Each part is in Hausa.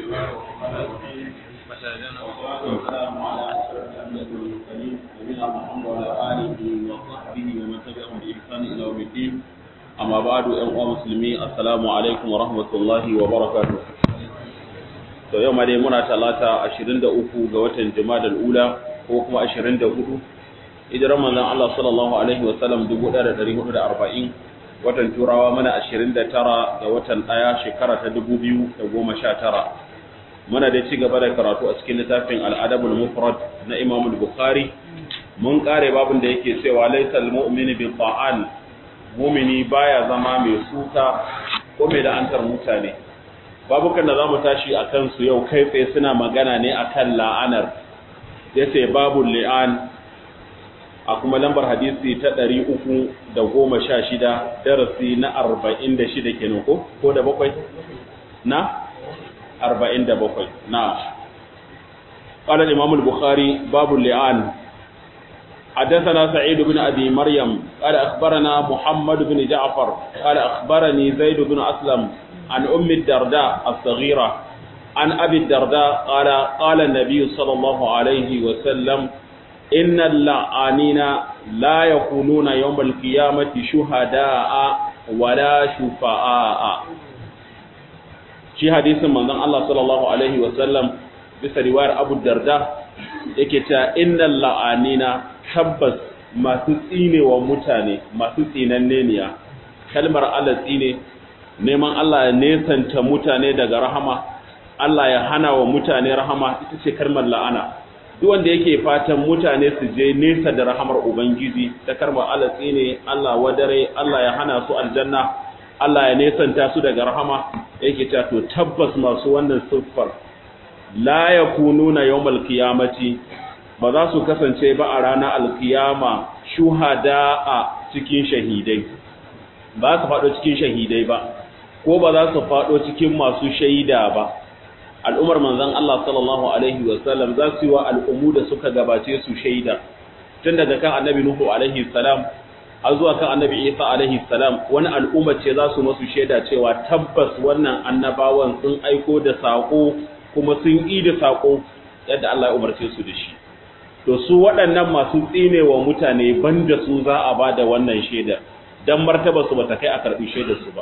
الله الرحمن الرحيم والسلام على أشرف الأنبياء والمرسلين نبينا محمد وعلى آله وصحبه ومن تبعهم بإحسان إلى يوم الدين أما بعد أيها المسلمين السلام عليكم ورحمة الله وبركاته to yau ma dai muna talata 23 ga watan Jumadal Ula ko kuma 24 hijiran manzon Allah sallallahu alaihi wasallam 1440 watan Turawa mana 29 ga watan ɗaya shekara ta 2019 muna da ci gaba da karatu a cikin littafin Al-Adabul Mufrad na Imam Bukhari mun kare babin da yake cewa laysal mu'minu bi ta'an mu'mini baya zama mai suka ko mai la'antar mutane babukan da za mu tashi a kansu yau kai tsaye suna magana ne a kan la'anar ya ce babu li'an a kuma lambar hadisi ta ɗari uku da goma sha shida darasi na arba'in da shida kenan ko ko da bakwai na arba'in da bakwai na قال الإمام البخاري باب اللعان حدثنا سعيد بن أبي مريم قال أخبرنا محمد بن جعفر قال أخبرني زيد بن أسلم عن أم الدرداء الصغيرة عن أبي الدرداء قال قال النبي صلى الله عليه وسلم إن اللعانين لا يكونون يوم القيامة شهداء ولا شفعاء shi hadisin manzon Allah sallallahu alaihi wasallam bisa riwayar Abu Darda yake cewa innal la'anina tabbas masu tsinewa mutane masu tsinanneniya kalmar Allah tsine neman Allah ya nesanta mutane daga rahama Allah ya hana wa mutane rahama ita ce kalmar la'ana duk wanda yake fatan mutane su je nesa da rahamar ubangiji ta kalmar Allah tsine Allah wadare Allah ya hana su aljanna Allah ya nesanta su daga rahama yake ta to tabbas masu wannan siffar la yakununa yawmal qiyamati ba za su kasance ba a ranar alkiyama shuhada a cikin shahidai ba su faɗo cikin shahidai ba ko ba za su faɗo cikin masu shaida ba al'umar manzon Allah sallallahu alaihi wasallam za su yi wa al'ummu da suka gabace su shaida tun daga kan annabi Nuhu alaihi salam har zuwa kan annabi Isa alaihi salam wani al'umma ce za su masu shaida cewa tabbas wannan annabawan sun aiko da sako kuma sun yi da sako yadda Allah ya umarce su da shi to su waɗannan masu tsinewa mutane banda su za a ba da wannan shaidar dan martaba su bata kai a karbi shaidar su ba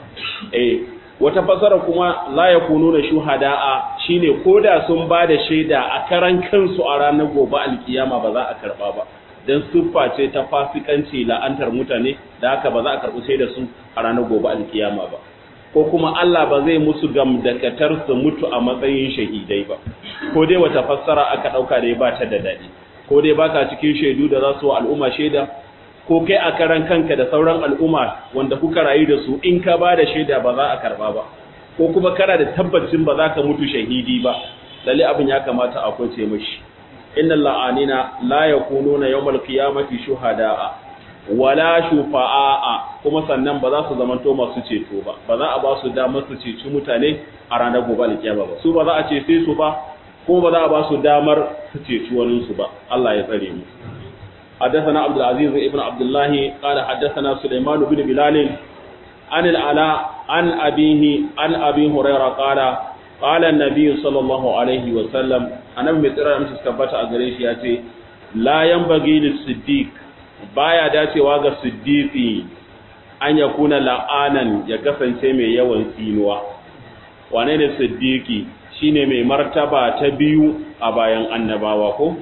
eh wata fasara kuma la yakununa shuhada'a shine koda sun ba da shaida a karan kansu a ranar gobe alkiyama ba za a karba ba dan siffa ce ta fasikanci la'antar mutane da haka ba za a karbi shaidar su a ranar gobe alkiyama ba ko kuma Allah ba zai musu gamdakatar su mutu a matsayin shahidai ba ko dai wata fassara aka dauka da ba ta da dadi ko dai baka cikin shaidu da za su wa al'umma shaida ko kai a karan kanka da sauran al'umma wanda kuka rayu da su in ka ba da shaida ba za a karba ba ko kuma kana da tabbacin ba za ka mutu shahidi ba lalle abin ya kamata a kwace mashi innal la'anina la yakununa yawmal qiyamati shuhada'a wala shufa'a kuma sannan ba za su zamanto masu ceto ba ba za a ba su damar su ceci mutane a ranar gobe alkiyama ba su ba za a cece su ba kuma ba za a ba su damar su ceci wani su ba Allah ya tsare mu حدثنا عبد العزيز ابن عبد الله قال حدثنا سليمان بن بلال عن العلاء عن أبيه عن أبي هريرة قال قال النبي صلى الله عليه وسلم أنا مترى مش كبت أجريش ياتي لا ينبغي للصديق baya dacewa ga siddiqi an ya kuna la'anan ya kasance mai yawan tsinuwa wane ne siddiqi shine mai martaba ta biyu a bayan annabawa ko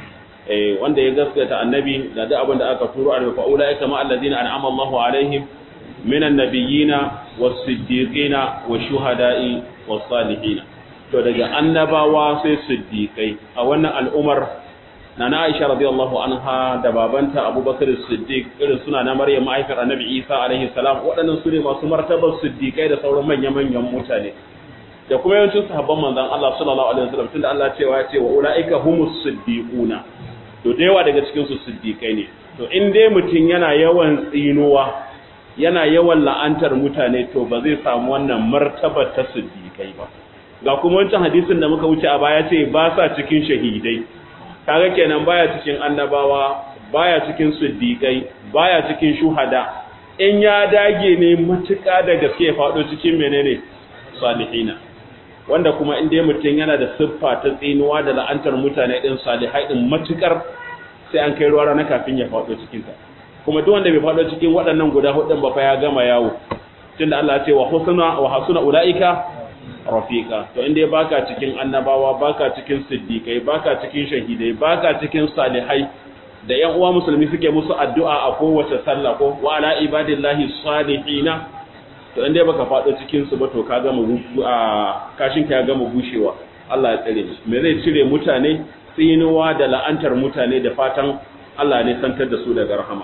wanda ya gaskata annabi da duk abin da aka turo a fa ulaika ma allazina an'ama Allahu alaihim minan nabiyina was-siddiqina wash-shuhada'i was-salihin to daga annabawa sai siddiqai a wannan al'umar nana Aisha radiyallahu anha da babanta Abubakar Siddiq irin suna na Maryam mahaifiyar Annabi Isa alaihi salam waɗannan su ne masu martabar siddiqai da sauran manya-manyan mutane da kuma yawancin sahabban manzon Allah sallallahu alaihi wasallam tunda Allah cewa ya ce wa ulaika humus siddiquna to da yawa daga cikinsu siddiƙai ne to in dai mutum yana yawan tsinuwa yana yawan la'antar mutane to ba zai samu wannan martabar ta siddiƙai ba ga kuma wancan hadisin da muka wuce a baya ce ba sa cikin shahidai kaga kenan baya cikin annabawa baya cikin siddiƙai baya cikin shuhada in ya dage ne matuƙa da gaske ya faɗo cikin menene salihina wanda kuma in dai mutum yana da siffa ta tsinuwa da la'antar mutane din salihai din matukar sai an kai ruwa rana kafin ya faɗo cikin ta kuma duk wanda bai faɗo cikin waɗannan guda hudun ba fa ya gama yawo tunda Allah ya ce wa husna wa hasuna ulaika rafiqa to in dai baka cikin annabawa baka cikin siddiqai baka cikin shahidai baka cikin salihai da ƴan uwa musulmi suke musu addu'a a kowace sallah ko wa ala ibadillahi salihina to in dai baka faɗo cikin su ba to ka gama a kashin ka ya gama bushewa Allah ya tsare ni me zai cire mutane tsinuwa da la'antar mutane da fatan Allah ne santar da su daga rahama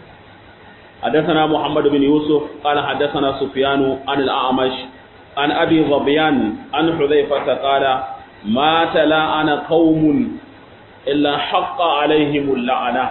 حدثنا محمد بن يوسف قال حدثنا سفيان عن الأعمش عن أبي ظبيان عن حذيفة قال ما تلاعن قوم إلا حق عليهم اللعنة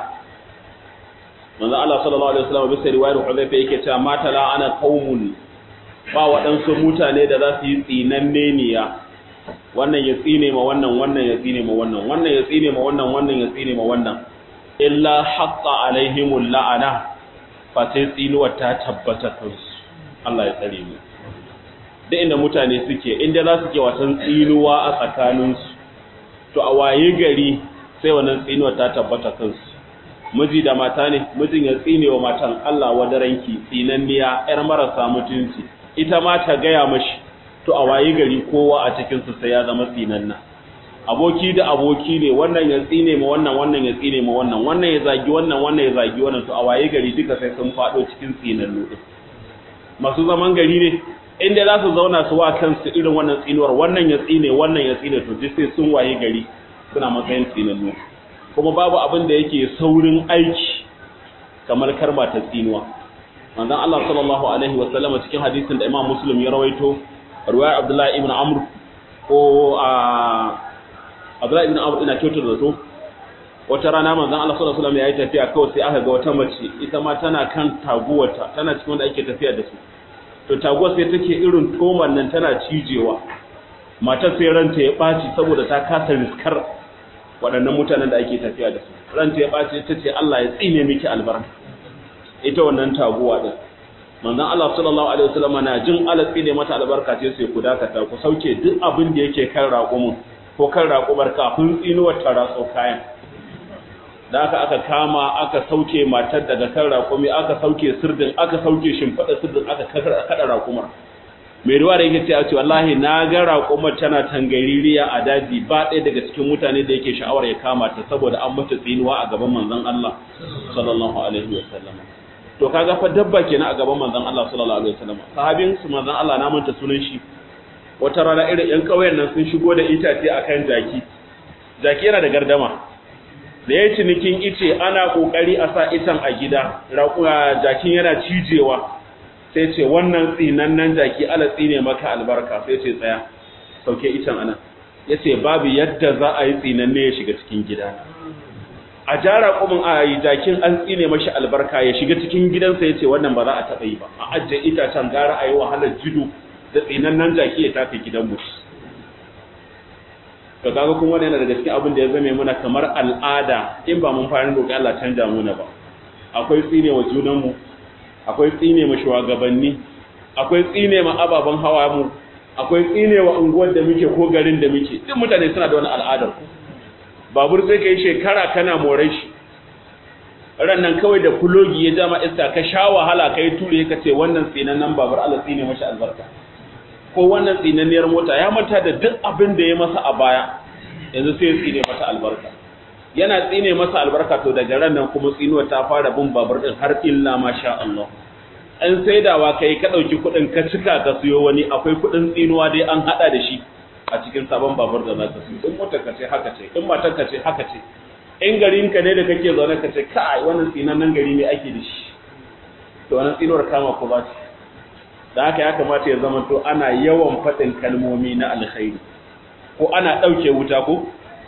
manzo Allah sallallahu alaihi wasallam bisa riwayar Hudayfa yake cewa ma tala'ana qaumun ba waɗansu mutane da za su yi tsinanne niya wannan ya tsine ma wannan wannan ya tsine ma wannan wannan ya tsine ma wannan wannan ya tsine ma wannan illa haqqa alaihimul la'ana fa sai tsinuwar ta tabbata kansu Allah ya tsare mu da inda mutane suke inda za su ke wasan tsinuwa a tsakaninsu to a waye gari sai wannan tsinuwar ta tabbata kansu miji da mata ne mijin ya tsine wa matan Allah wadaranki tsinanniya yar marasa mutunci ita ma ta gaya mashi to a waye gari kowa a cikin su sai ya zama tsinanna aboki da aboki ne wannan ya tsine ma wannan wannan ya tsine ma wannan wannan ya zagi wannan wannan ya zagi wannan to a waye gari duka sai sun fado cikin tsinannu din masu zaman gari ne inda za su zauna su wa kansu irin wannan tsinuwar wannan ya tsine wannan ya tsine to duk sai sun waye gari suna matsayin tsinannu kuma babu abin da yake saurin aiki kamar karma ta tsinuwa manzon Allah sallallahu alaihi wa sallama cikin hadisin da Imam Muslim ya rawaito riwayar Abdullah ibn Amr ko a Abdullah ibn Amr ina kyautar da to wata rana manzon Allah sallallahu alaihi wa sallam ya yi tafiya kawai sai aka ga wata mace ita ma tana kan taguwarta tana cikin wanda ake tafiya da su to taguwar sai take irin toman nan tana cijewa matar sai ranta ya ɓaci saboda ta kasa riskar waɗannan mutanen da ake tafiya da su ranta ya ɓaci ta ce Allah ya tsine miki albarka ita wannan taguwa din manzon Allah sallallahu alaihi wasallam na jin Allah tsine mata albarka ce sai ku dakata ku sauke duk abin da yake kan raƙumin ko kan raƙumar kafin tsinuwar ta ratso kayan da aka aka kama aka sauke matar daga kan raƙumi aka sauke sirdin aka sauke shimfiɗa sirdin aka kada raƙumar mai ruwa da yake ce a ce wallahi na ga raƙumar tana tangaririya a daji ba ɗaya daga cikin mutane da yake sha'awar ya kama ta saboda an mata tsinuwa a gaban manzon Allah sallallahu alaihi wa sallam to kaga fa dabba kenan a gaban manzon Allah sallallahu alaihi wa sallam sahabin su manzon Allah na manta sunan shi wata rana irin yan ƙauyen nan sun shigo da itace akan jaki jaki yana da gardama da ya cinikin ice ana kokari a sa itan a gida jakin yana cijewa sai ce wannan tsinannen jaki ala tsine maka albarka sai ce tsaya sauke itan anan ya ce babu yadda za a yi tsinanne ya shiga cikin gida a jara kumin a yi jakin an tsine mashi albarka ya shiga cikin gidansa ya ce wannan ba za a taɓa yi ba a ajiye itacen gara a yi wahalar jido da tsinannen jaki ya tafi gidan mutu to kaga kuma wannan yana daga cikin abin da ya zame muna kamar al'ada in ba mun fara roƙi Allah canja muna ba akwai tsine wa junan mu akwai tsine ma shugabanni akwai tsine ma ababan hawa mu akwai tsine wa unguwar da muke ko garin da muke duk mutane suna da wani al'adar babur sai kai shekara kana more shi ran nan kawai da kulogi ya jama iska ka sha wahala kai ture ka ce wannan tsinannen babur Allah tsine mashi albarka ko wannan tsinanniyar mota ya manta da duk abin da ya masa a baya yanzu sai ya tsine masa albarka yana tsine masa albarka to daga ran nan kuma tsinuwa ta fara bin babur din har illa masha Allah an saidawa kai ka dauki kudin ka cika ka siyo wani akwai kudin tsinuwa dai an hada da shi a cikin sabon babur da zaka siyo in motar ka ce haka ce in matar ka ce haka ce in garin ka ne da kake zaune ka ce kai wannan tsinannen gari ne ake da shi to wannan tsinuwar kama ko ba ce da haka ya kamata ya zama to ana yawan faɗin kalmomi na alkhairi ko ana ɗauke wuta ko?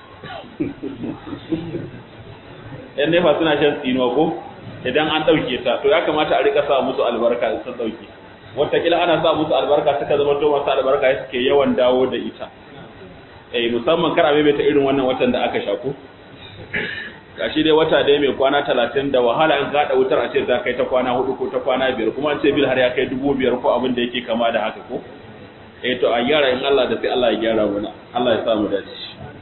yan nefa suna shan tsinuwa ko idan an ɗauke ta to ya kamata a rika sa musu albarka da sun ɗauke watakila ana sa musu albarka suka zama to masu albarka ya suke yawan dawo da ita eh musamman kar a maimaita irin wannan watan da aka sha ko gashi dai wata dai mai kwana talatin da wahala in gaɗa wutar a ce za kai ta kwana hudu ko ta kwana biyar kuma an ce bil har ya kai dubu biyar ko abin da yake kama da haka ko eh to a gyara in Allah da sai Allah ya gyara mana Allah ya sa mu dace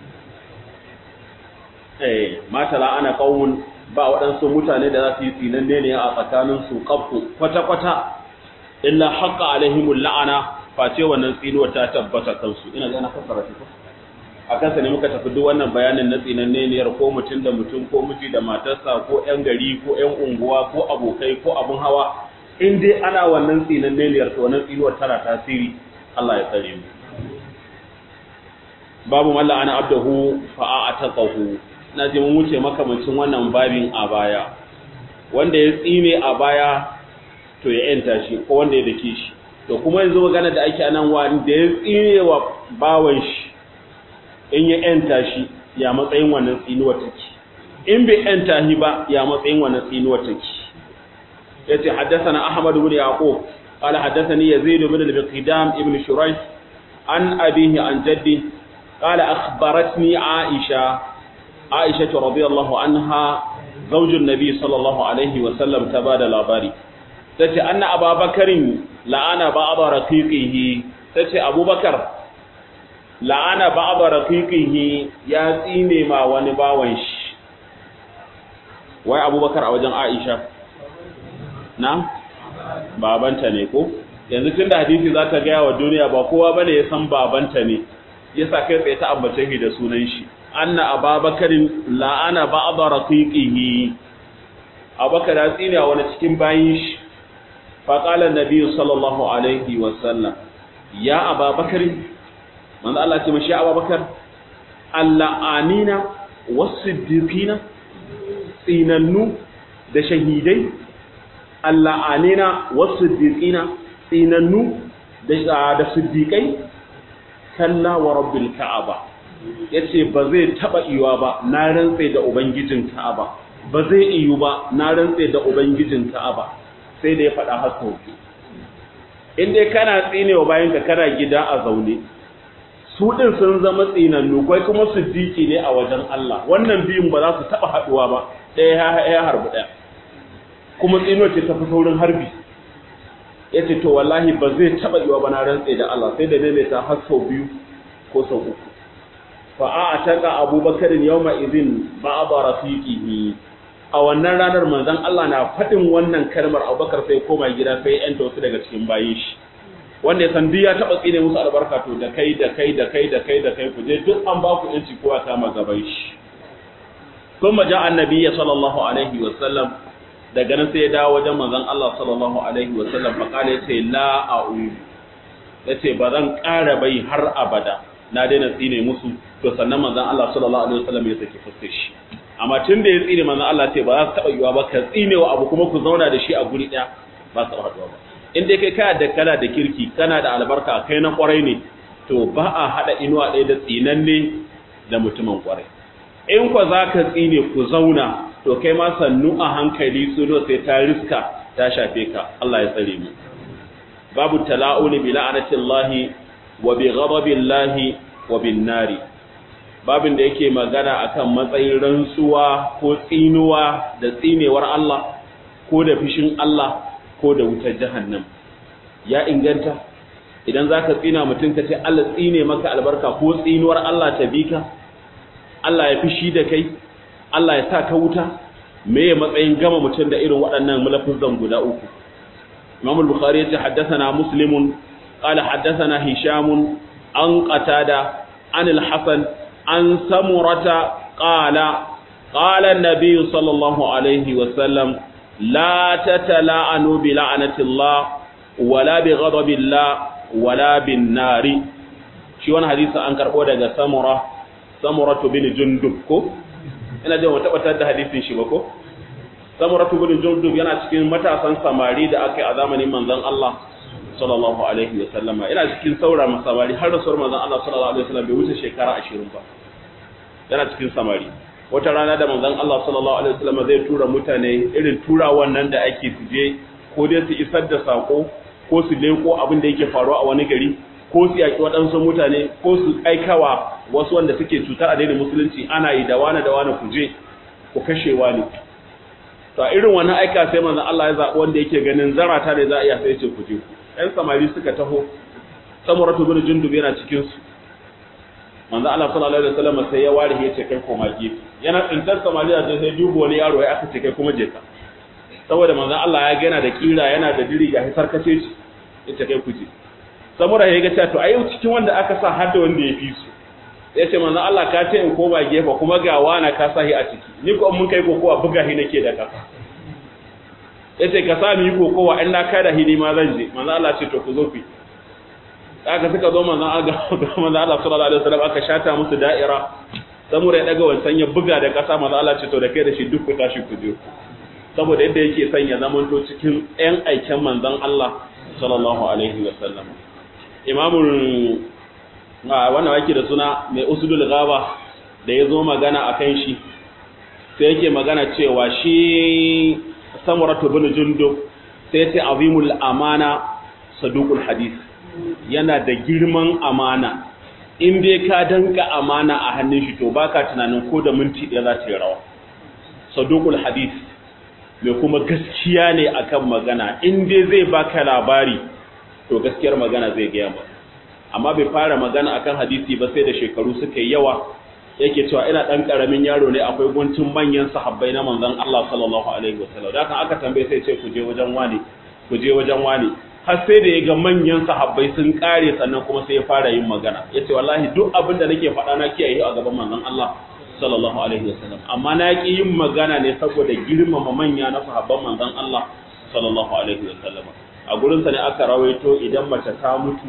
eh mata la ana qaumun ba waɗansu mutane da za su yi tsinanne ne a tsakanin su kafu kwata kwata illa haqqa alaihimul la'ana face wannan tsinuwa ta tabbata kansu ina ga na fassara shi ko a kansa ne muka tafi duk wannan bayanin na tsinanneniyar ko mutum da mutum ko miji da matarsa ko 'yan gari ko 'yan unguwa ko abokai ko abun hawa in dai ana wannan tsinanneniyar to wannan tsinuwar tana tasiri Allah ya tsare mu babu malla ana abdahu fa ataqahu na je mun wuce makamancin wannan babin a baya wanda ya tsine a baya to ya yanta shi ko wanda ya dake shi to kuma yanzu magana da ake anan wanda ya tsine wa bawan shi in ya ‘yanta shi ya matsayin wannan tsinuwar take in bai ‘yanta shi ba ya matsayin wannan tsinuwar take ya ce haddasa na ahmad bin yaqub qala haddathani yazid bin al-biqdam ibn shurayh an abihi an jaddi qala akhbaratni aisha aisha radhiyallahu anha zawjun nabi sallallahu alaihi wa sallam tabada labari tace anna ababakarin la'ana ba'd raqiqihi tace abubakar la'ana ba'da raqiqihi ya tsine ma wani bawan shi wai abubakar a wajen aisha na babanta ne ko yanzu tunda hadisi za ta gaya wa duniya ba kowa bane ya san babanta ne yasa kai tsaye ta ambace shi da sunan shi anna ababakarin la'ana ba'da raqiqihi abubakar ya tsine wa wani cikin bayin shi fa qala an-nabi sallallahu alaihi wa sallam ya ababakarin manzo Allah ce mashi Abubakar alla'anina was-siddiqina tsinannu da shahidai alla'anina was-siddiqina tsinannu da da siddiqai kalla wa rabbil ka'aba yace ba zai taba iwa ba na rantsa da ubangijin ka'aba ba zai iyu ba na rantsa da ubangijin ka'aba sai da ya faɗa haka in dai kana tsinewa bayan ka kana gida a zaune su ɗin sun zama tsinannu kai kuma siddiƙi ne a wajen Allah wannan biyun ba za su taɓa haɗuwa ba ɗaya ya harbi ɗaya kuma tsino ce ta fi saurin harbi ya ce to wallahi ba zai taɓa yiwa ba na rantse da Allah sai da maimaita har sau biyu ko sau uku fa a taka abubakar yawma idin ba ba rafiqihi a wannan ranar manzon Allah na faɗin wannan kalmar abubakar sai koma gida sai yanta wasu daga cikin bayin shi wanda ya san duk ya taba tsine musu albarka to da kai da kai da kai da kai da kai ku je duk an ba ku yanci kowa kama gaban shi kuma ja annabi sallallahu alaihi wa sallam daga nan sai ya dawo wajen manzon Allah sallallahu alaihi wa sallam fa kale yace la a'ud yace ba zan ƙara bai har abada na daina tsine musu to sannan manzon Allah sallallahu alaihi wa sallam ya saki fuskar shi amma tun da ya tsine manzon Allah ce ba za su taba yiwa ba ka tsinewa abu kuma ku zauna da shi a guri daya ba su haɗuwa ba in dai kai kana da kana da kirki kana da albarka kai na kwarai ne to ba a hada inuwa ɗaya da tsinanne da mutumin kwarai in kwa za ka tsine ku zauna to kai ma sannu a hankali tsuno sai ta riska ta shafe ka Allah ya tsare mu babu tala'uni bi la'anatillahi wa bi ghadabillahi wa bin nari babin da yake magana akan matsayin rantsuwa ko tsinuwa da tsinewar Allah ko da fishin Allah ko da wutar jahannam ya inganta idan zaka tsina mutum ka ce Allah tsine maka albarka ko tsinuwar Allah ta bika Allah ya fishi da kai Allah ya sa ka wuta me ya matsayin gama mutum da irin waɗannan mulafizan guda uku Imam al-Bukhari ya ce haddathana Muslim qala haddathana Hisham an qatada an al-Hasan an Samurata qala qala an-nabiy sallallahu alaihi wa sallam la tatala'anu bi la'natillah wala bi ghadabillah wala bin nari shi wannan hadisi an karbo daga Samura Samuratu bin Jundub ko ina jin wata tabbatar da hadisin shi ba ko Samuratu bin Jundub yana cikin matasan samari da aka yi a zamanin manzon Allah sallallahu alaihi wa sallama yana cikin saura samari har rasuwar manzon Allah sallallahu alaihi wa sallam bai wuce shekara 20 ba yana cikin samari wata rana da manzon Allah sallallahu alaihi wa sallam zai tura mutane irin tura wannan da ake tuje ko dai su isar da sako ko su leko abin da yake faruwa a wani gari ko su yaki waɗansu mutane ko su aikawa wasu wanda suke cutar a daidai musulunci ana yi da wani da wani kuje ku kashe wani to a irin wannan aika sai manzon Allah ya zaɓi wanda yake ganin zarata ne za a iya sai ce kuje ku ɗan samari suka taho samuratu bin jundub yana cikin su manzo Allah sallallahu alaihi wasallam sai ya ware ya ce kai koma gefe yana tsintar samariya da sai dubo wani yaro ya aka ce kai kuma je ka saboda manzo Allah ya ga yana da kira yana da diri ga hisar kace shi yace kai kuje samura ya ga cewa to ai cikin wanda aka sa har da wanda ya fi su ya ce manzo Allah ka ce in koma gefe kuma ga wana ka sahi a ciki ni ko mun kai kokowa buga hi nake da kasa ya ce ka sami yi kokowa in na kai da hi ma zan je manzo Allah ce to ku zo ku aka suka zo manzo Allah manzo Allah sallallahu alaihi wasallam aka shata musu da'ira samura ya daga wancan ya buga da kasa manzo Allah ce to da kai da shi duk ku tashi ku je saboda yadda yake son ya zamanto cikin ƴan aiken manzon Allah sallallahu alaihi wasallam imamul wannan wake da suna mai usudul gaba da ya zo magana a kan shi sai yake magana cewa shi samuratu bin jundub sai ce azimul amana saduqul hadith yana da girman amana in dai ka danka amana a hannun shi to baka tunanin ko da minti ɗaya za ta yi rawa saduqul hadith mai kuma gaskiya ne akan magana in dai zai baka labari to gaskiyar magana zai gaya maka amma bai fara magana akan hadisi ba sai da shekaru suka yi yawa yake cewa ina dan karamin yaro ne akwai guntun manyan sahabbai na manzon Allah sallallahu alaihi wasallam da kan aka tambaye sai ce ku je wajen wani ku je wajen wani har sai da ya ga manyan sahabbai sun kare sannan kuma sai ya fara yin magana yace wallahi duk abin da nake faɗa na kiyaye a gaban manzon Allah sallallahu alaihi wasallam amma na ki yin magana ne saboda girmama manya na sahabban manzon Allah sallallahu alaihi wasallam a gurin sa ne aka rawaito idan mace ta mutu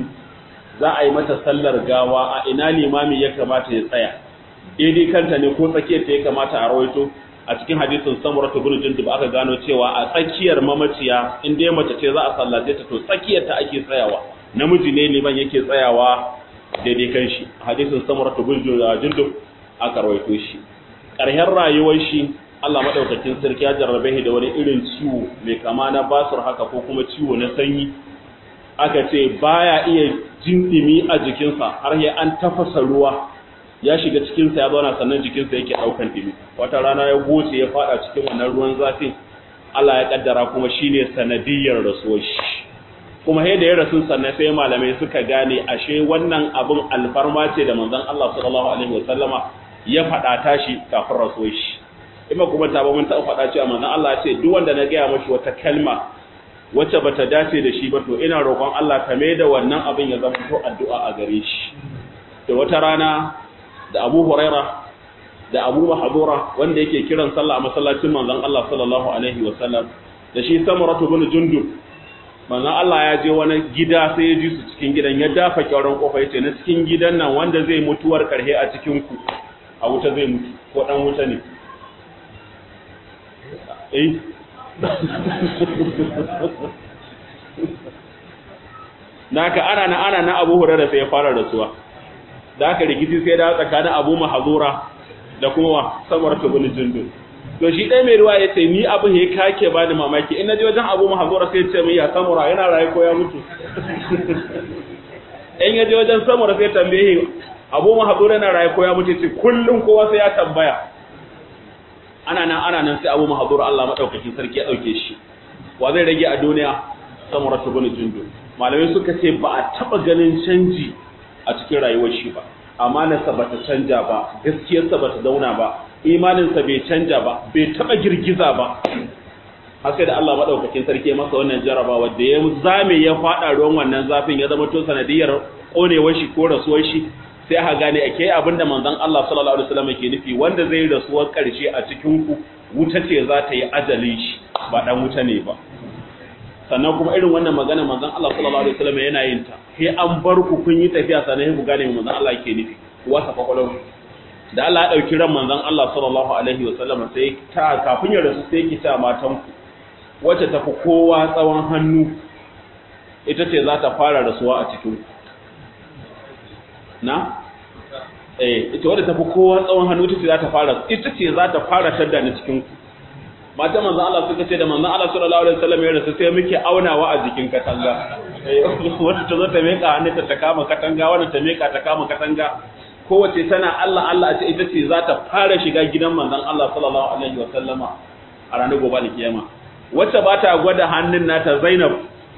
za a yi mata sallar gawa a ina limami ya kamata ya tsaya daidai kanta ne ko tsakiyar ta ya kamata a rawaito a cikin hadisin samuratu bin jundub aka gano cewa a tsakiyar mamaciya in dai mace ce za a sallace ta to tsakiyar ta ake tsayawa namiji ne liman yake tsayawa daidai kan shi hadisin samuratu bin jundub aka rawaito shi ƙarshen rayuwar shi Allah madaukakin sarki ya jarrabe shi da wani irin ciwo mai kama na basur haka ko kuma ciwo na sanyi aka ce baya iya jin dimi a jikinsa har ya an tafasa ruwa ya shiga cikinsa ya zauna sannan jikinsa yake daukan dimi wata rana ya goce ya fada cikin wannan ruwan zafin Allah ya kaddara kuma shine sanadiyar rasuwar shi kuma sai da ya rasu sannan sai malamai suka gane ashe wannan abin alfarma ce da manzon Allah sallallahu alaihi wasallama ya fada tashi kafin rasuwar shi ima kuma ta ba mun ta fada cewa manzon Allah ya ce duk wanda na gaya mashi wata kalma wacce bata dace da shi ba to ina roƙon Allah ka mai da wannan abin ya zama to addu'a a gare shi to wata rana da Abu Huraira da Abu Mahdura wanda yake kiran sallah a masallacin manzon Allah sallallahu alaihi wasallam da shi Samuratu bin Jundub manzon Allah ya je wani gida sai ya ji su cikin gidan ya dafa kyauran kofa yace na cikin gidan nan wanda zai mutuwar karhe a cikin ku a wuta zai mutu ko dan wuta ne eh naka ana na ana na Abu Hurairah sai ya fara rasuwa da aka rikici sai da tsakanin Abu Mahzura da kuma Samar bin Jundub to shi dai mai ruwa yace ni abu he kake bani mamaki in naje wajen Abu Mahzura sai ya ce mai ya Samura yana raye ko ya mutu in yaje wajen Samura sai tambaye Abu Mahzura yana raye ko ya mutu ce kullun kowa sai ya tambaya ana nan ana nan sai Abu Mahzura Allah madaukakin sarki ya dauke shi wa zai rage a duniya Samura bin Jundub malamai suka ce ba a taba ganin canji a cikin rayuwar shi ba amanarsa ba ta canja ba gaskiyarsa ba ta zauna ba imaninsa bai canja ba bai taba girgiza ba har sai da Allah madaukakin sarki ya masa wannan jaraba wanda ya zame ya fada ruwan wannan zafin ya zama to sanadiyar konewar shi ko rasuwar shi sai aka gane ake abinda manzon Allah sallallahu alaihi wasallam yake nufi wanda zai rasuwar karshe a cikin ku wuta ce za ta yi ajalin shi ba dan wuta ne ba sannan kuma irin wannan magana manzon Allah sallallahu alaihi wasallam yana yin ta sai an bar ku kun yi tafiya sannan ku gane manzon Allah yake nufi wasa kwakwalwa da Allah ya dauki ran manzon Allah sallallahu alaihi wasallam sai ta kafin ya rasu sai ki ta matan ku wacce tafi kowa tsawon hannu ita ce za ta fara rasuwa a cikin ku na eh ita wadda tafi kowa tsawon hannu ita ce za ta fara ita ce za ta fara tadda ni cikin ku mata manzon Allah suka ce da manzon Allah sallallahu alaihi wasallam ya rasu sai muke aunawa a jikin katanga wanda ta zo ta meka hannunta ta kama katanga wanda ta meka ta kama katanga kowace tana Allah Allah a ce ita ce za ta fara shiga gidan manzon Allah sallallahu alaihi wasallama a ranar gobe da kiyama wacce ba ta gwada hannun nata Zainab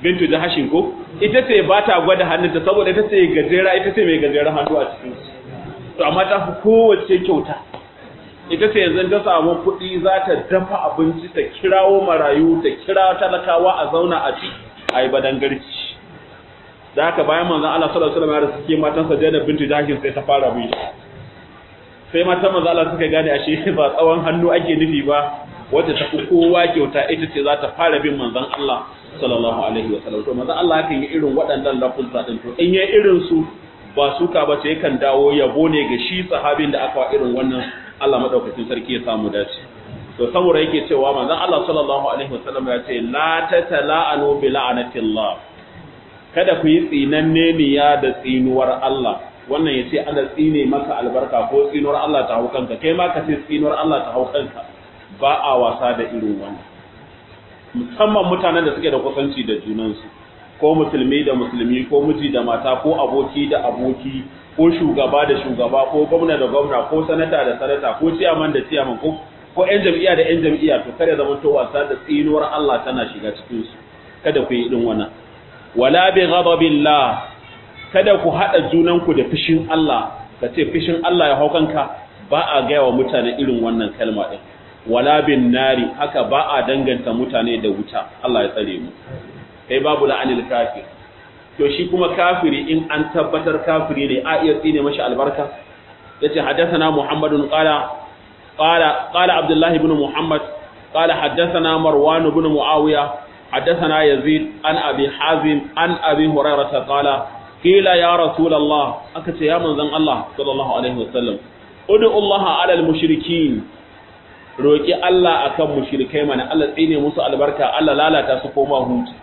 bintu jahashin ko ita ce ba ta gwada hannunta saboda ita ce gajera ita ce mai gajeren hannu a cikin su to amma ta fi kowace kyauta ita ce yanzu ta samu kuɗi za ta dafa abinci ta kirawo marayu ta kira talakawa a zauna a ci a yi badangarci da haka bayan manzon Allah sallallahu alaihi wasallam ya suke matan sa Zainab bintu Jahsh sai ta fara bi sai matan manzon Allah suka gane ashe ba tsawon hannu ake nufi ba wacce ta fi kowa kyauta ita ce za ta fara bin manzon Allah sallallahu alaihi wasallam to manzon Allah yakan yi irin waɗannan lafuzza din to in yayi irin su ba suka ba ce yakan dawo yabo ne ga shi sahabin da aka wa irin wannan Allah madaukakin sarki ya samu dace to saboda yake cewa manzon Allah sallallahu alaihi wasallam ya ce la tatala'anu bi la'anatillah kada ku yi tsinanne niya da tsinuwar Allah wannan yace Allah tsine maka albarka ko tsinuwar Allah ta hau kanka kai ma ka ce tsinuwar Allah ta hau kanka ba a wasa da irin wannan musamman mutanen da suke da kusanci da junansu ko musulmi da musulmi ko miji da mata ko aboki da aboki ko shugaba da shugaba ko gwamna da gwamna ko sanata da sanata ko ciyaman da ciyaman ko ko ƴan jam'iyya da ƴan jam'iyya to kada zama to wasa da tsinuwar Allah tana shiga cikin su kada ku yi irin wannan wala bi ghadabillah kada ku hada junan ku da fishin Allah ka ce fishin Allah ya haukanka ba a gaya wa mutane irin wannan kalma din wala bin nari haka ba a danganta mutane da wuta Allah ya tsare mu kai babu la'anil kafir to shi kuma kafiri in an tabbatar kafiri ne a iya tsine mashi albarka yace haddathana muhammadun qala qala qala abdullah ibn muhammad qala haddathana marwan ibn muawiya haddathana yazid an abi hazim an abi hurairah qala qila ya rasul allah aka ce ya manzon allah sallallahu alaihi wasallam ud'u allah ala al mushrikin roki allah akan mushrikai mana allah tsine musu albarka allah lalata su koma hutu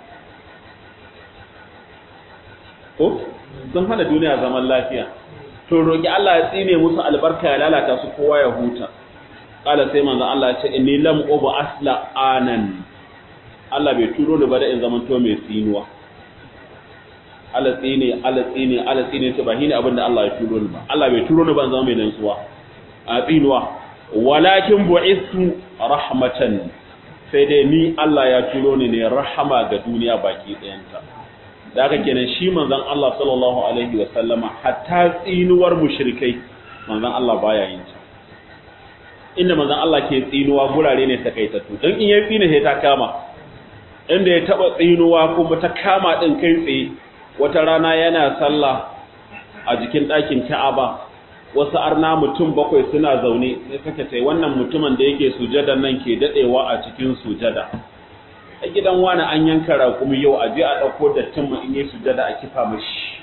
ko sun hana duniya zaman lafiya to roki Allah ya tsine musu albarka ya lalata su kowa ya huta kala sai manzo Allah ya ce inni lam ubu asla anan Allah bai turo ni ba da in zaman to mai tsinuwa Allah tsine Allah tsine Allah tsine ce ba shine abin da Allah ya turo ni ba Allah bai turo ni ba in zama mai nantsuwa a tsinuwa walakin bu'istu rahmatan sai dai ni Allah ya turo ni ne rahama ga duniya baki ɗayanta da aka kenan shi manzon Allah sallallahu alaihi wa sallama hatta tsinuwar mushrikai manzon Allah baya yin ta inda manzon Allah ke tsinuwa gurare ne takaitattu dan in yayi tsine sai ta kama inda ya taba tsinuwa kuma ta kama din kai tsaye wata rana yana sallah a jikin ɗakin Ka'aba wasu arna mutum bakwai suna zaune sai suka ce wannan mutumin da yake sujada nan ke dadewa a cikin sujada a gidan wani an yanka raƙumi yau a je a ɗauko dattin ma in yi sujada a kifa mashi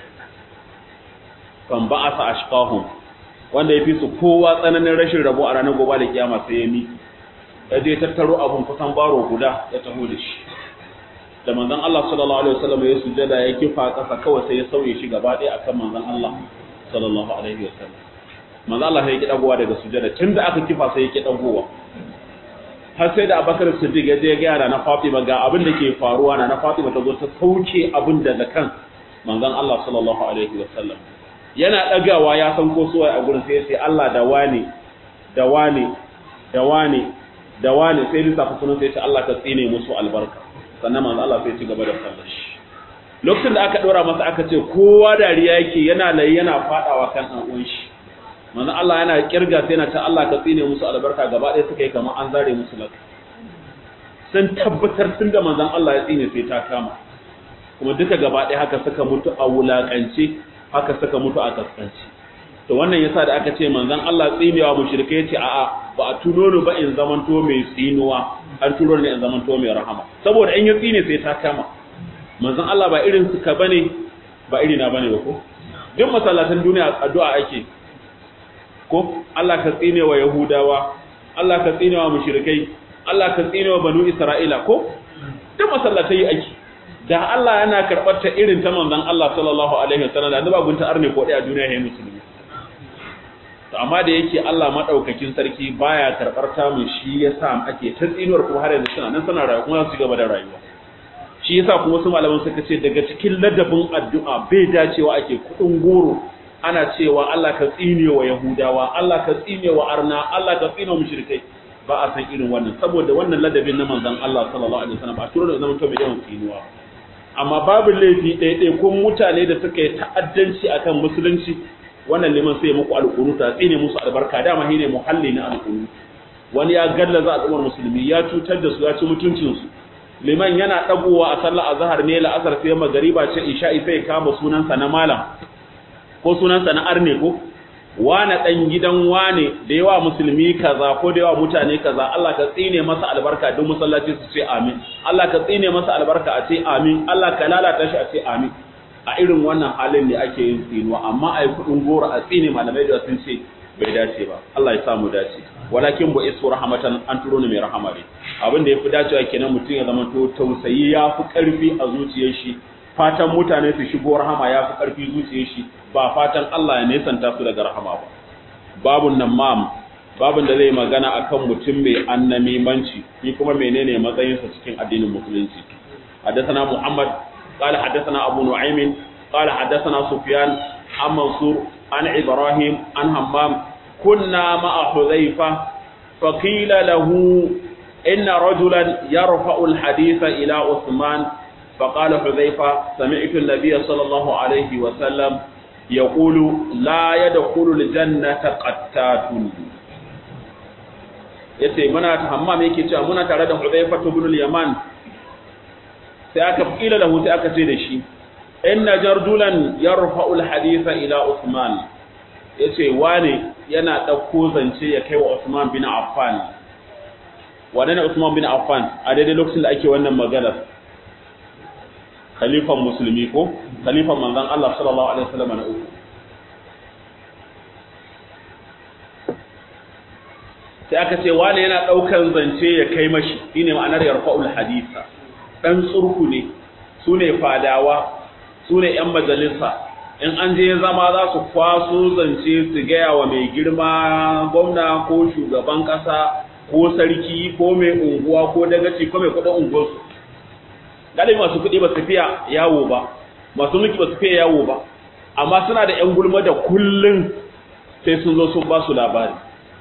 kan ba a sa ashqahum wanda ya fi su kowa tsananin rashin rabo a ranar gobe da kiyama sai ya mi ya je tattaro abun kusan baro guda ya taho da shi da manzon Allah sallallahu alaihi wasallam ya sujada ya kifa ƙasa kawai sai ya sauye shi gaba ɗaya akan manzon Allah sallallahu alaihi wasallam manzon Allah sai ya ki dagowa daga sujada tunda aka kifa sai ya ki dagowa har sai da abakar siddiq ya je gyara na fatima ga abin da ke faruwa na na fatima ta zo ta sauke abin daga kan manzon Allah sallallahu alaihi wasallam yana dagawa ya san ko suwaye a gurin sai ya ce Allah da wani da wani da wani da wani sai lissafa sunan sai ya ce Allah ka tsine musu albarka sannan manzon Allah sai ya ci gaba da sallar shi lokacin da aka dora masa aka ce kowa dariya yake yana layi yana fadawa kan dan uwan shi manzo Allah yana kirga sai yana ta Allah ka tsine musu albarka gaba ɗaya suka yi kamar an zare musu laka sun tabbatar tun da manzon Allah ya tsine sai ta kama kuma duka gaba ɗaya haka suka mutu a wulakance haka suka mutu a kaskanci to wannan yasa da aka ce manzon Allah tsinewa mushrike yace a'a ba a tuno ni ba in zamanto mai tsinuwa an turo ni in zamanto mai rahama saboda in ya tsine sai ta kama manzon Allah ba irin suka bane ba irina bane ba ko duk masallatan duniya addu'a ake ko Allah ka tsine wa Yahudawa Allah ka tsine wa mushrikai Allah ka tsine wa banu Isra'ila ko duk masallatai ake da Allah yana karɓar ta irin ta manzon Allah sallallahu alaihi wasallam da ba gunta arne ko a duniya yayin musulmi to amma da yake Allah madaukakin sarki baya karɓar ta mu shi yasa ake ta tsinuwar kuma har yanzu suna nan suna rayuwa kuma su gaba da rayuwa shi yasa kuma su malaman suka ce daga cikin ladabin addu'a bai dacewa ake kudin goro ana cewa Allah ka tsine wa Yahudawa, Allah ka tsine wa Arna, Allah ka tsine wa mushrikai ba a san irin wannan saboda wannan ladabin na manzon Allah sallallahu alaihi wasallam ba turo da zaman to mai yawan tsinuwa amma babu laifi ɗaiɗaikun mutane da suka yi ta'addanci akan musulunci wannan liman sai muku alƙunuta tsine musu albarka dama shine muhalli na alƙunu wani ya gallaza al'ummar musulmi ya cutar da su ya ci mutuncinsu liman yana ɗagowa a sallar azhar ne la'asar sai magariba ce isha'i sai kama sunansa na malam ko sunansa na arne ko wane ɗan gidan wane da yawa musulmi kaza ko da yawa mutane kaza Allah ka tsine masa albarka duk musallaci su ce amin Allah ka tsine masa albarka a ce amin Allah ka lalata shi a ce amin a irin wannan halin ne ake yin tsinuwa amma a yi kuɗin goro a tsine malamai da sun ce bai dace ba Allah ya samu dace walakin bu isu rahmatan an turo ni mai rahama ne abin da yafi dacewa kenan mutum ya zama to tausayi ya fi karfi a zuciyar shi fatan mutane su shigo rahama ya fi karfi zuciyar shi ba fatan Allah ya nesanta su daga rahama ba babun nan mam babun da zai magana akan mutum mai annamimanci ni kuma menene matsayinsa cikin addinin musulunci حدثنا محمد قال حدثنا أبو نعيم قال حدثنا سفيان عن منصور عن إبراهيم عن همام كنا مع حذيفة فقيل له إن رجلا يرفع الحديث إلى عثمان فقال حذيفة سمعت النبي صلى الله عليه وسلم يقول لا يدخل الجنة قتات yace muna hammam yake cewa muna tare da Hudayfa ibn al-Yaman sai aka kila lahu sai aka ce da shi inna jardulan yarfa'u al-haditha ila Uthman yace wane yana dauko zance ya kai wa Uthman bin Affan wane ne Uthman bin Affan a daidai lokacin da ake wannan magana khalifan musulmi ko khalifan manzon Allah sallallahu alaihi wasallam na uku sai aka ce wane yana daukan zance ya kai mashi shine ma'anar yarfa'ul haditha dan tsurku ne sune fadawa sune yan majalisa in an je zama za su kwaso zance su gaya wa mai girma gwamna ko shugaban kasa ko sarki ko mai unguwa ko dagaci ko mai kudin unguwarsu galibi masu kuɗi ba su fiya yawo ba masu mulki ba su fiya yawo ba amma suna da yan gulma da kullun sai sun zo sun ba su labari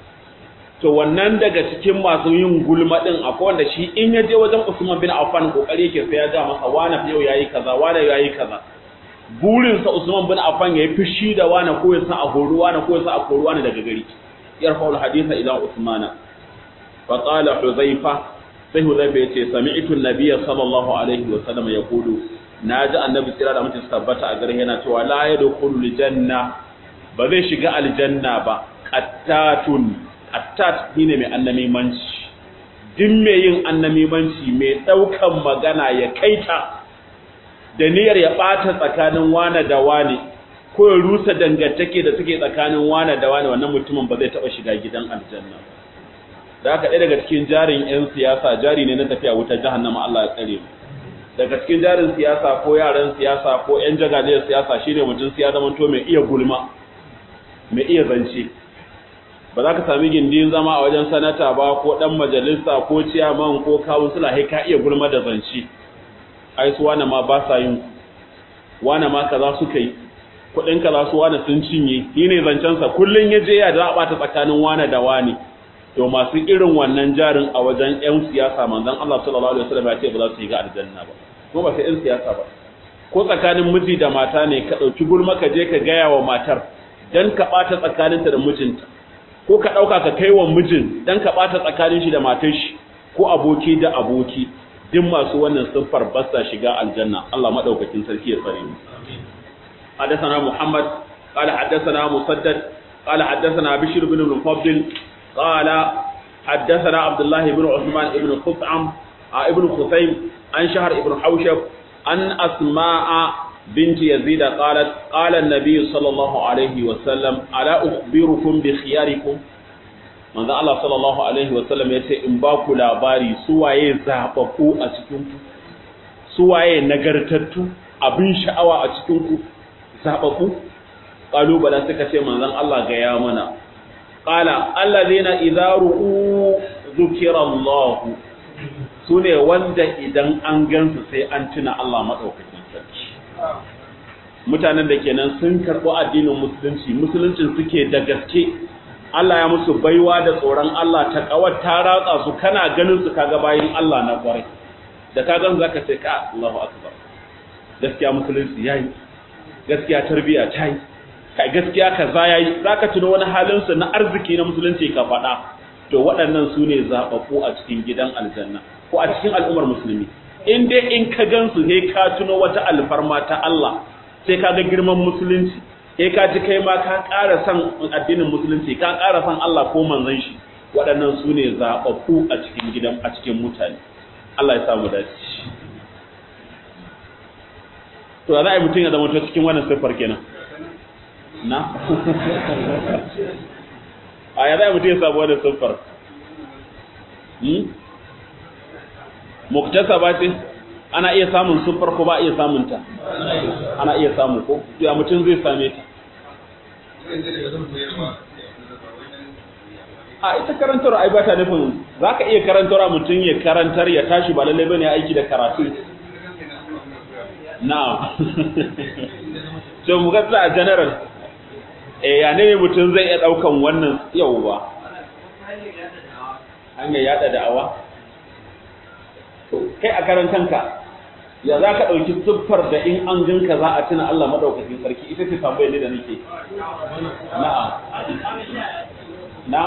to wannan daga cikin masu yin gulma din akwai wanda shi in ya je wajen Usman bin Affan kokari yake sai ya ga masa wani yau yayi kaza wani yayi kaza burin sa Usman bin Affan yayi fushi da wani ko ya sa a horu wani ko ya sa a koru wani daga gari yarfa'ul haditha ila Usmana fa qala Huzaifa sai Hudayfa yace sami'tu an-nabiyya sallallahu alaihi wa sallam yaqulu naji annabi tsira da mutum tabbata a gare yana cewa la yadkhulul janna ba zai shiga aljanna ba qattatun qattat shine mai annamimanci din mai yin annamimanci mai daukan magana ya kaita da niyyar ya bata tsakanin wane da wane ko ya rusa dangantake da take tsakanin wane da wane wannan mutumin ba zai taba shiga gidan aljanna ba da haka ɗaya daga cikin jarin 'yan siyasa jari ne na tafiya wuta jahannama Allah ya tsare mu daga cikin jarin siyasa ko yaran siyasa ko 'yan jagajiyar siyasa shine mutum siya zama to mai iya gulma mai iya zance ba za ka sami gindin zama a wajen sanata ba ko ɗan majalisa ko ciyaman ko kawunsula sai ka iya gulma da zance ai su wane ma ba sa yin wane ma kaza suka yi kuɗin kaza su wane sun cinye shi ne zancensa kullum ya je ya da ɓata tsakanin wane da wane to masu irin wannan jarin a wajen 'yan siyasa manzon Allah sallallahu alaihi wasallam ya ce ba za su yi ga aljanna ba kuma ba sai 'yan siyasa ba ko tsakanin miji da mata ne ka ɗauki gulma ka je ka gaya wa matar dan ka ɓata tsakaninta da mijinta ko ka ɗauka ka kai wa mijin dan ka ɓata tsakanin shi da matar shi ko aboki da aboki duk masu wannan siffar ba sa shiga aljanna Allah madaukakin sarki ya tsare mu حدثنا محمد قال حدثنا مسدد قال حدثنا بشير بن المفضل قال حدثنا عبد الله بن عثمان بن خثعم ابن خثيم عن شهر ابن حوشب عن أسماء بنت يزيد قالت قال النبي صلى الله عليه وسلم ألا أخبركم بخياركم manzo Allah sallallahu alaihi wasallam yace in ba ku labari suwaye zababbu a cikin ku suwaye nagartattu abin sha'awa a cikin ku zababbu kalubala suka ce manzon Allah ga ya mana qala allazina idza ru'u dhukira Allah sune wanda idan an gansu sai an tuna Allah madaukakin sarki mutanen da kenan sun karɓi addinin musulunci musuluncin suke da gaske Allah ya musu baiwa da tsoron Allah ta kawar ta ratsa su kana ganin su kaga bayin Allah na kwarai da ka gan zaka ce ka Allahu akbar gaskiya musulunci yayi gaskiya tarbiyya ta yi kai gaskiya kaza yayi zaka tuno wani halin sa na arziki na musulunci ka faɗa to waɗannan su ne zaɓaɓɓu a cikin gidan aljanna ko a cikin al'ummar musulmi in dai in ka gansu sai ka tuno wata alfarma ta Allah sai ka ga girman musulunci sai ka ji kai ma ka ƙara son addinin musulunci ka ƙara son Allah ko manzon shi waɗannan su ne zaɓaɓɓu a cikin gidan a cikin mutane Allah ya samu dace to za a yi mutum ya zama ta cikin wannan siffar kenan na a ya za a mutum ya samu wannan siffar muktasa ba ce ana iya samun siffar ko ba iya samun ta ana iya samu ko ya mutum zai same ta a ita karantar ai ba ta nufin za ka iya karantar mutum ya karantar ya tashi ba lallai bane aiki da karatu na so mu ga a general eh ya ne mutum zai iya daukan wannan yauwa hanyar yada da'awa kai a karan kanka ya za ka ɗauki siffar da in an ganka za a tuna Allah maɗaukakin sarki ita ce tambayar ne da nake na'am na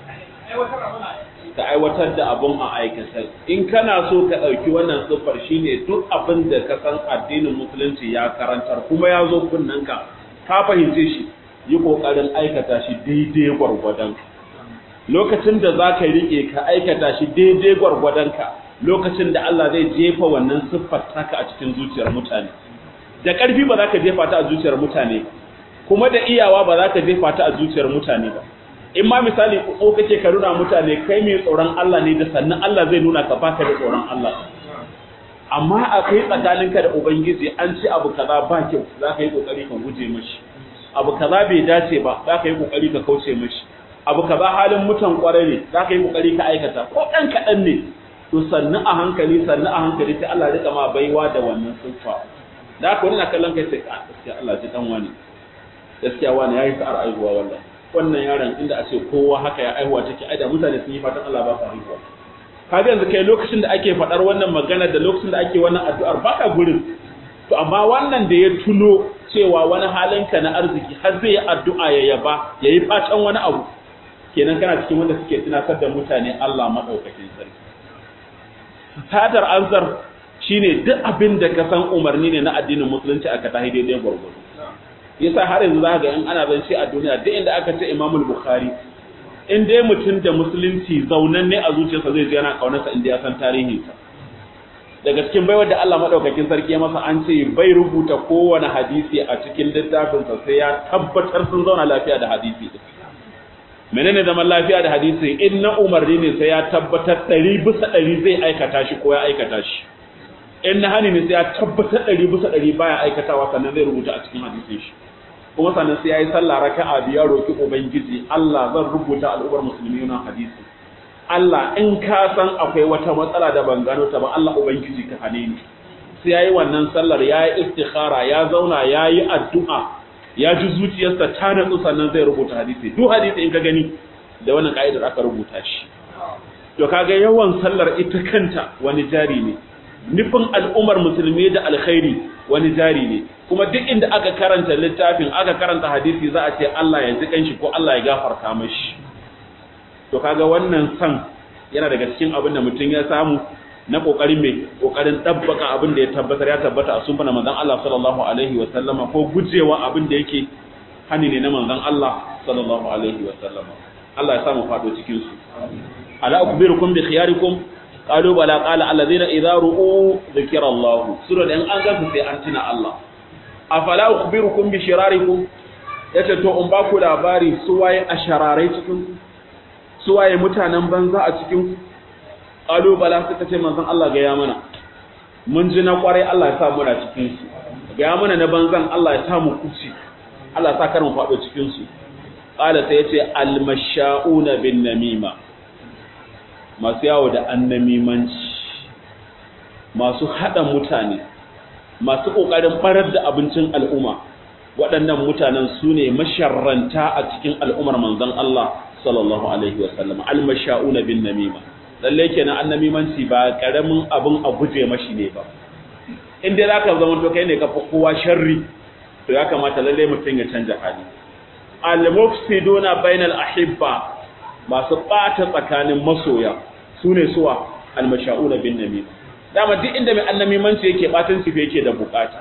ka aiwatar da abun a aikata in kana so ka ɗauki wannan siffar shine duk abin da ka san addinin musulunci ya karantar kuma ya zo kunnanka ka fahimce shi yi ƙoƙarin aikata shi daidai gwargwadon lokacin da za ka riƙe ka aikata shi daidai gwargwadonka lokacin da Allah zai jefa wannan siffar taka a cikin zuciyar mutane da ƙarfi ba za ka jefa ta a zuciyar mutane kuma da iyawa ba za ka jefa ta a zuciyar mutane ba in ma misali ko kake ka nuna mutane kai mai tsoron Allah ne da sannan Allah zai nuna ka baka da tsoron Allah amma a kai tsakaninka da ubangiji an ci abu kaza ba kyau za ka yi kokari ka guje mashi abu kaza bai dace ba za ka yi kokari ka kauce mashi abu kaza halin mutan kwarai ne za ka yi kokari ka aikata ko ɗan kaɗan ne to sannu a hankali sannu a hankali sai Allah rika ma baiwa da wannan siffa da haka wani na kallon kai sai ka gaskiya Allah ji dan wani gaskiya wani yayi sa'ar aihuwa wallahi wannan yaron inda a ce kowa haka ya aihuwa take ai da mutane sun yi fatan Allah ba su haihuwa kaga yanzu kai lokacin da ake faɗar wannan magana da lokacin da ake wannan addu'ar baka gurin to amma wannan da ya tuno cewa wani halinka na arziki har zai yi addu'a ya yaba ya yi fatan wani abu kenan kana cikin wanda suke tunatar da mutane Allah maɗaukakin sarki satar ansar shine duk abin da ka san umarni ne na addinin musulunci aka tahi daidai gwargwado yasa har yanzu za ga in ana zance a duniya duk inda aka ce imamul bukhari in dai mutum da musulunci zaunan ne a zuciyarsa zai ji yana kaunarsa inda ya san tarihinsa daga cikin baiwar da Allah madaukakin sarki ya masa an ce bai rubuta kowane hadisi a cikin littafinsa sai ya tabbatar sun zauna lafiya da hadisi din menene zaman lafiya da hadisi in na umarni ne sai ya tabbatar ɗari bisa ɗari zai aikata shi ko ya aikata shi in na hani ne sai ya tabbatar ɗari bisa ɗari baya aikatawa sannan zai rubuta a cikin hadisin shi kuma sannan sai ya yi sallah raka'a biyar roki ubangiji Allah zan rubuta al'ummar musulmi na hadisi Allah in ka san akwai wata matsala da ban gano ta ba Allah ubangiji ka hane ni sai yayi wannan sallar yayi istikhara ya zauna yayi addu'a ya ji zuciyarsa ta natsu sannan zai rubuta hadisi duk hadisi in ka gani da wannan ka'idar aka rubuta shi to kaga yawan sallar ita kanta wani jari ne nufin al'ummar musulmi da alkhairi wani jari ne kuma duk inda aka karanta littafin aka karanta hadisi za a ce Allah ya ji kanshi ko Allah ya gafarta mashi to kaga wannan san yana daga cikin abin da mutum ya samu na kokarin mai kokarin tabbaka abin da ya tabbatar ya tabbata a sunna manzon Allah sallallahu alaihi wa sallama ko gujewa abin da yake hani ne na manzon Allah sallallahu alaihi wa sallama Allah ya samu fado cikin su ala ukbirukum bi khiyarikum qalu bala qala alladhina idza ru'u dhikra Allah sura da an ga sai an tuna Allah afala ukbirukum bi shirarikum yace to in ba ku labari su waye ashararai cikin ku su waye mutanen banza a cikin ƙalubala suka ce manzon Allah ga ya mana mun ji na kwarai Allah ya sa mu da cikin su ga ya mana na banzan Allah ya sa mu kuci Allah ya sa kar mu faɗo cikin su qala sai yace almashauna bin namima masu yawo da annamimanci masu hada mutane masu kokarin barar da abincin al'umma waɗannan mutanen su ne masharranta a cikin al'ummar manzon Allah sallallahu alaihi wa sallam almasha'una bin namima lalle kenan annamimanci ba karamin abun a guje mashi ne ba in dai zaka zama to kai ne ka fi kowa sharri to ya kamata lalle mutum ya canja hali al-mufsiduna bainal ahibba masu ɓata tsakanin masoya sune suwa al-masha'una bin namim dama duk inda mai annamimanci yake batan sife yake da bukata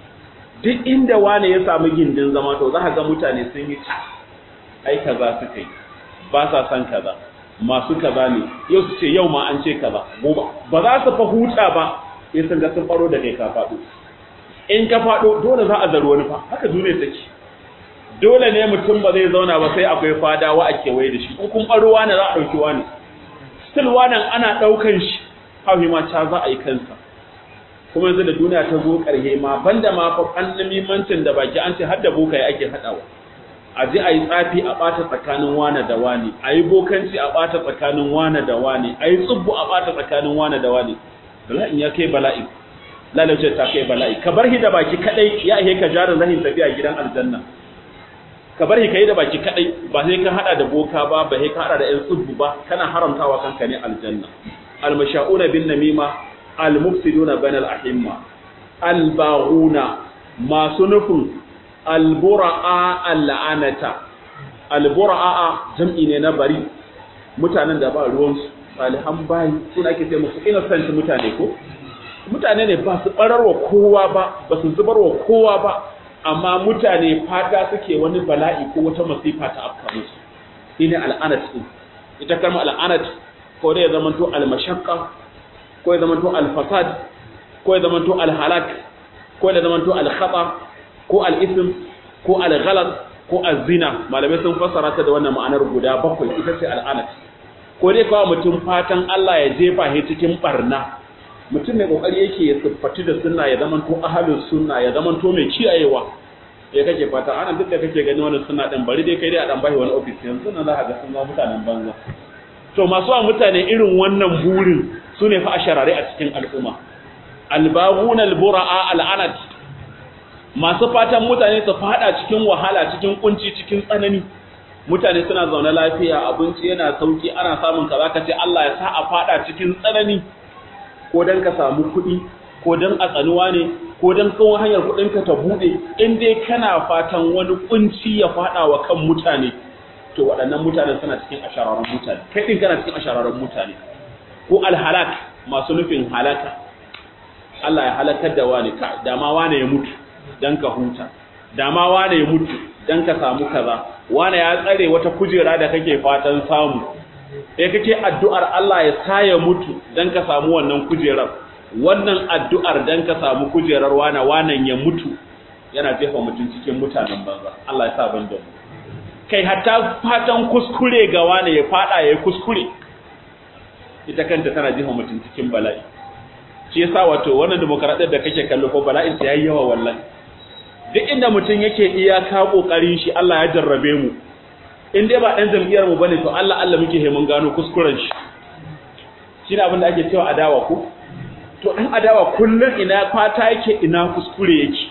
duk inda wane ya samu gindin zama to za ka ga mutane sun yi ta ai kaza suka yi ba sa san kaza masu kaza ne yau su ce yau ma an ce kaza gobe ba za su fa huta ba sai sun ga sun faro da kai ka faɗo in ka faɗo dole za a zaro wani fa haka duniya take dole ne mutum ba zai zauna ba sai akwai fadawa a kewaye da shi in kun ɓaro wani za a ɗauki wani still wannan ana ɗaukan shi hauhi ma ca za a yi kansa kuma yanzu da duniya ta zo ƙarhe ma banda ma fa annamimancin da baki an ce har da bokaye ake haɗawa a je a yi tsafi a ɓata tsakanin wane da wane a yi bokanci a ɓata tsakanin wane da wane a yi tsubbu a ɓata tsakanin wane da wane bala'in ya kai bala'i lalace ta kai bala'i ka bar shi da baki kadai ya ihe ka jarin zahin tafiya gidan aljanna ka bar shi kai da baki kadai ba sai ka hada da boka ba ba sai ka hada da yan tsubbu ba kana haramtawa kanka ne aljanna almasha'una bin namima almufsiduna bainal ahimma albaghuna masu nufin albura'a al'anata albura'a jam'i ne na bari mutanen da ba ruwansu salihan bayi suna ake ce musu innocent mutane ko mutane ne ba su bararwa kowa ba ba su zubarwa kowa ba amma mutane fata suke wani bala'i ko wata masifa ta afka musu shine al'anat din ita kalma al'anat ko dai ya zamanto al-mashaqqa ko ya zamanto al-fasad ko ya zamanto al-halak ko ya zamanto al-khata ko al-ism ko al-ghalat ko az-zina malamai sun fassara ta da wannan ma'anar guda bakwai ita ce al'anat ko dai kawai mutum fatan Allah ya jefa shi cikin barna mutum mai kokari yake ya siffati da sunna ya zamanto ahlus sunna ya zamanto mai kiyayewa ya kake fata ana duk da kake gani wannan sunna din bari dai kai dai a dan bashi wani office yanzu nan za ka ga sun zama mutanen banza to masu wa mutane irin wannan burin su ne fa a sharare a cikin al'umma albabun albura'a al'anat masu fatan mutane su fada cikin wahala cikin kunci cikin tsanani mutane suna zaune lafiya abinci yana sauki ana samun kaza ka ce Allah ya sa a fada cikin tsanani ko dan ka samu kuɗi ko dan a tsanuwa ne ko dan kawo hanyar kuɗin ka ta bude in dai kana fatan wani kunci ya fada wa kan mutane to waɗannan mutanen suna cikin ashararren mutane kai din kana cikin ashararren mutane ko alhalak masu nufin halaka Allah ya halakar da wani ka dama wani ya mutu dan ka huta dama wani ya mutu dan ka samu kaza wani ya tsare wata kujera da kake fatan samu sai kake addu'ar Allah ya sa ya mutu dan ka samu wannan kujerar wannan addu'ar dan ka samu kujerar wani wanan ya mutu yana jefa mutum cikin mutanen banza Allah ya sa ban da mu kai hatta fatan kuskure ga wani ya fada ya kuskure ita kanta tana jefa mutum cikin bala'i shi yasa wato wannan demokradiyyar da kake kallo ko bala'in ta yayi yawa wallahi duk inda mutum yake iyaka kokarin shi Allah ya jarrabe mu in dai ba dan jam'iyyar mu bane to Allah Allah muke he mun gano kuskuren shi shine abin da ake cewa adawa ko to dan adawa kullun ina fata yake ina kuskure yake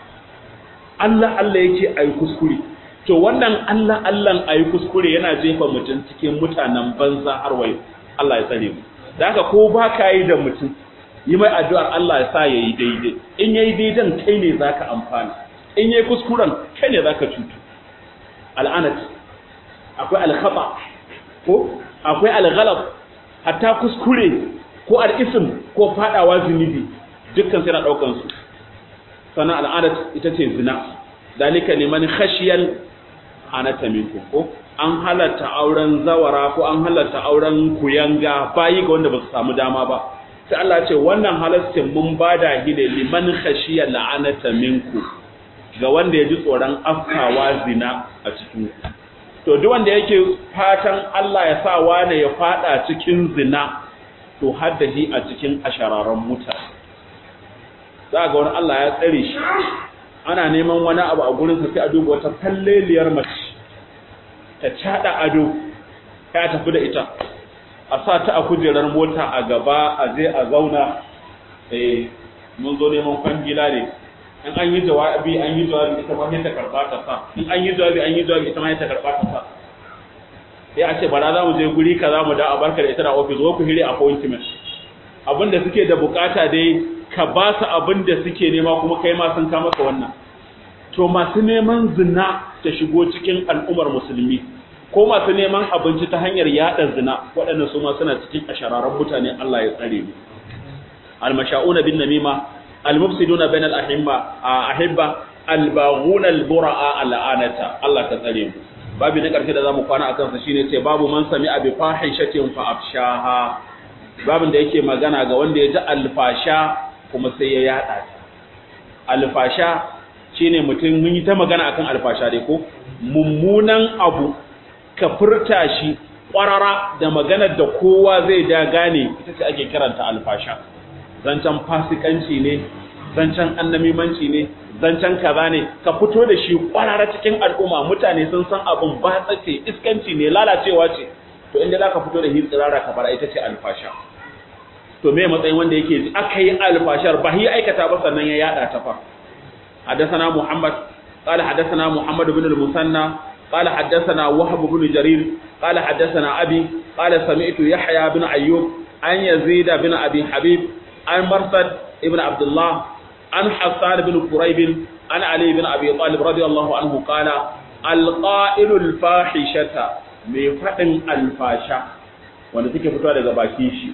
Allah Allah yake ayi kuskure to wannan Allah Allah ayi kuskure yana jefa mutum cikin mutanen banza har wayo Allah ya tsare mu da haka ko ba ka yi da mutum yi mai addu'ar Allah ya sa ya yi daidai in ya yi daidan kai ne za ka amfana in ya yi kuskuren kai ne za ka cutu al'anat akwai alkhaba ko akwai alghalab hatta kuskure ko al'isim ko fadawa zunubi dukkan sai na daukan su sannan al'adat ita ce zina dalika liman khashiyal anata minkum ko an halatta auren zawara ko an halatta auren kuyanga bayi ga wanda ba su samu dama ba sai Allah ce wannan halastin mun bada shi ne liman khashiya la'anata minku ga wanda ya ji tsoron afkawa zina a cikin ku to duk wanda yake fatan Allah ya sa wane ya fada cikin zina to haddahi a cikin ashararan mutane za ga wani Allah ya tsare shi ana neman wani abu a gurin sa sai a duba wata kalleliyar mace ta cada ado ya tafi da ita a sa ta a kujerar mota a gaba a je a zauna eh mun zo neman kwangila ne in an yi jawabi an yi jawabi ita ma ta karba ta sa in an yi jawabi an yi jawabi ita ma ta karba ta sa sai a ce bara za mu je guri ka za mu da a barka da ita da office ko ku hire appointment abinda suke da bukata dai ka ba su abin da suke nema kuma kai ma sun kama ka wannan to masu neman zina ta shigo cikin al'ummar musulmi ko masu neman abinci ta hanyar yada zina waɗannan su ma suna cikin ashararan mutane Allah ya tsare mu almasha'una bin namima almufsiduna bainal ahimma ahibba albaghuna albura'a al'anata Allah ta tsare mu babu na ƙarshe da zamu kwana akan sa shine ce babu man sami abi fahishatin fa afshaha babin da yake magana ga wanda ya ji alfasha kuma sai ya yada ta alfasha shine mutum mun yi ta magana akan alfasha dai ko mummunan abu ka furta shi ƙwarara da maganar da kowa zai da gane ita ce ake kiranta alfasha zancen fasikanci ne zancen annamimanci ne zancen kaza ne ka fito da shi ƙwarara cikin al'umma mutane sun san abin ba tsace iskanci ne lalacewa ce to inda za ka fito da hitsirara ka fara ita ce alfasha to me matsayin wanda yake ji aka yi alfashar ba yi aikata ba sannan ya yada ta fa حدثنا محمد قال حدثنا محمد بن المثنى قال حدثنا وهب بن جرير قال حدثنا أبي قال سمعت يحيى بن أيوب عن يزيد بن أبي حبيب عن مرثد بن عبد الله عن حسان بن قريب عن علي بن أبي طالب رضي الله عنه قال القائل الفاحشة mai faɗin alfasha wanda suke fitowa daga baki shi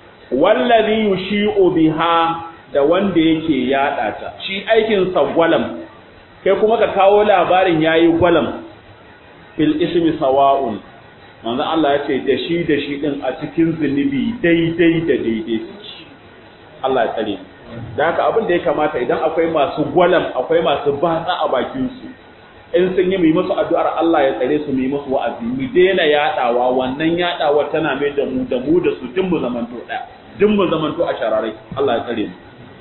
wallazi yushi'u biha da wanda yake yada ta shi aikin sa gwalam kai kuma ka kawo labarin yayi gwalam fil ismi sawa'un manzo Allah ya ce da shi da shi din a cikin zunubi daidai da daidai Allah ya tsare da haka abin da ya kamata idan akwai masu gwalam akwai masu batsa a bakin su in sun yi mu yi musu addu'ar Allah ya tsare su mu yi musu wa'azi mu daina yadawa wannan yadawa tana mai da mu da mu da su din mu zamanto daya din mu zamanto a shararai Allah ya tsare mu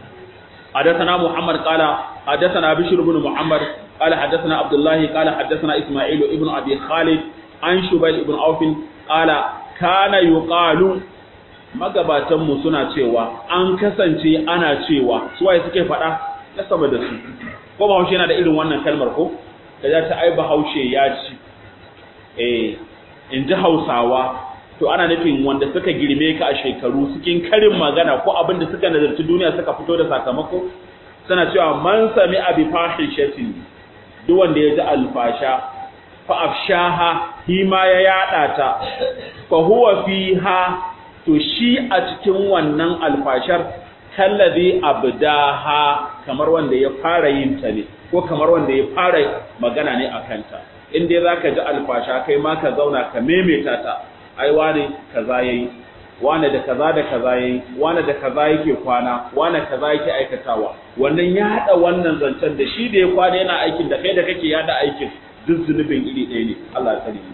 حدثنا محمد قال حدثنا بشر بن محمد قال حدثنا عبد الله قال حدثنا اسماعيل ابن ابي خالد عن شبيل ابن عوف قال كان يقال magabatan mu suna cewa an kasance ana cewa su waye suke faɗa na sama da su ko bahaushe yana da irin wannan kalmar ko da za ta ai bahaushe ya ci eh in ji hausawa to ana nufin wanda suka girme ka a shekaru cikin karin magana ko abin da suka nazarci duniya suka fito da sakamako suna cewa man sami abi fahishatin duk wanda ya ji alfasha fa afshaha hi ma ya yada ta fa huwa fiha to shi a cikin wannan alfashar kallazi abdaha kamar wanda ya fara yin ta ne ko kamar wanda ya fara magana ne a kanta in dai zaka ji alfasha kai ma ka zauna ka memeta ta ai wane kaza yayi wane da kaza da kaza yayi wane da kaza yake kwana wane kaza yake aikatawa wannan ya hada wannan zancen da shi da ya kwana yana aikin da kai da kake yada aikin duk zunubin iri ɗaya ne Allah ya tsare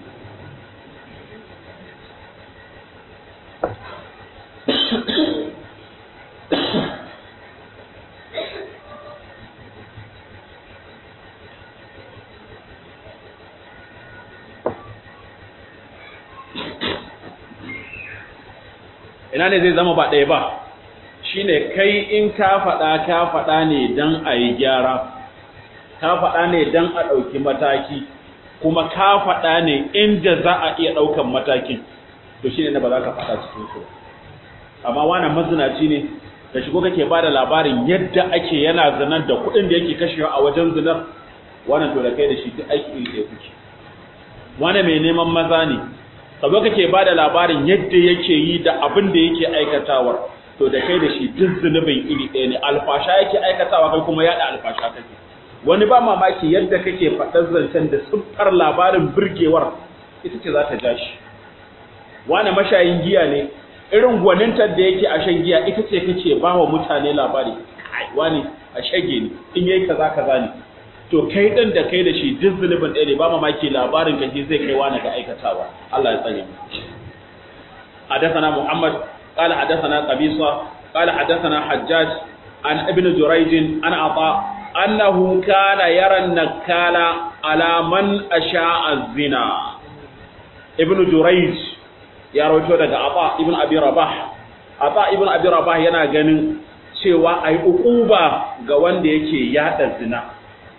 ina ne zai zama ba ɗaya ba shine kai in ka faɗa ka faɗa ne don a yi gyara ka faɗa ne don a ɗauki mataki kuma ka faɗa ne inda za a iya ɗaukan matakin to shine na ba za ka faɗa cikin su amma wannan mazinaci ne da shigo kake ba da labarin yadda ake yana zinar da kuɗin da yake kashewa a wajen zinar wannan to da kai da shi duk aiki iri ɗaya kuke wani mai neman maza ne ka zo kake ba da labarin yadda yake yi da abin da yake aikatawar to da kai da shi duk zunubin iri ɗaya ne alfasha yake aikatawa kai kuma yaɗa alfasha kake wani ba mamaki yadda kake faɗar zancen da siffar labarin birgewar ita ce za ta ja shi wani mashayin giya ne irin gwanintar da yake a shan giya ita ce kake ba wa mutane labari wani a shage ne in yayi kaza kaza ne to kai din da kai da shi duk zulubin ɗaya ne ba mamaki labarin ka zai kai wani ga aikatawa Allah ya tsare mu حدثنا محمد قال حدثنا قبيصة قال حدثنا حجاج عن ابن جريج عن عطاء أنه كان يرى النكال على من أشاء الزنا ابن جريج ya rawaito daga Aba ibn Abi Rabah Aba ibn Abi Rabah yana ganin cewa ai ukuba ga wanda yake yada zina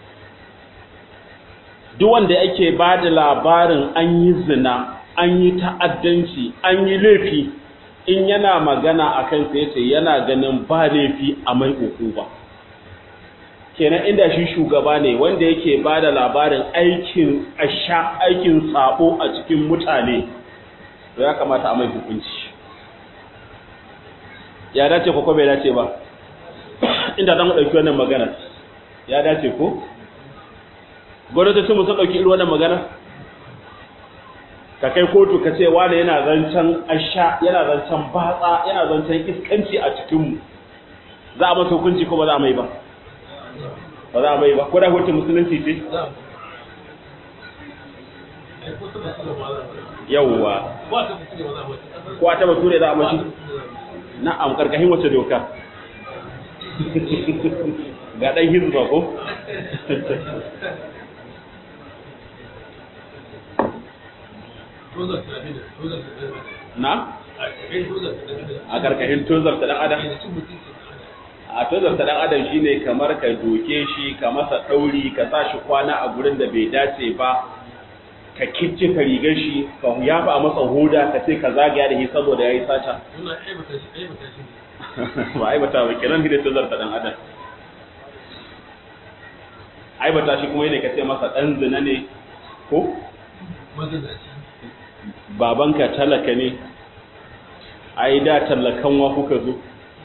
duk wanda yake bada labarin an yi zina an yi ta'addanci an yi laifi in yana magana a kan sai yace yana ganin ba laifi a mai ba. kenan inda shi shugaba ne wanda yake ba da labarin aikin asha aikin sabo a cikin mutane to ya kamata a mai hukunci ya dace ko bai dace ba inda dan dauki wannan magana ya dace ko gwamnatocin mu sun dauki irin wannan magana ka kai kotu ka ce wani yana zancen asha yana zancen batsa yana zancen iskanci a cikinmu za a masa hukunci ko ba za a mai ba ba za a mai ba ko da hutun musulunci ce yawwa ko a taba ture za a mashi na'am karkashin wace doka ga ɗan hizba ko na a karkashin tozar ta dan adam a tozar ta dan adam shine kamar ka doke shi ka masa dauri ka sa shi kwana a gurin da bai dace ba ka kicce ka rigar shi ka yafa a masa hoda ka ce ka zagaya da shi saboda yayi sata ba aibata ba kenan hidda tozar ta dan adam aibata shi kuma ne ka ce masa dan zina ne ko babanka talaka ne ai da tallakan wa kuka zo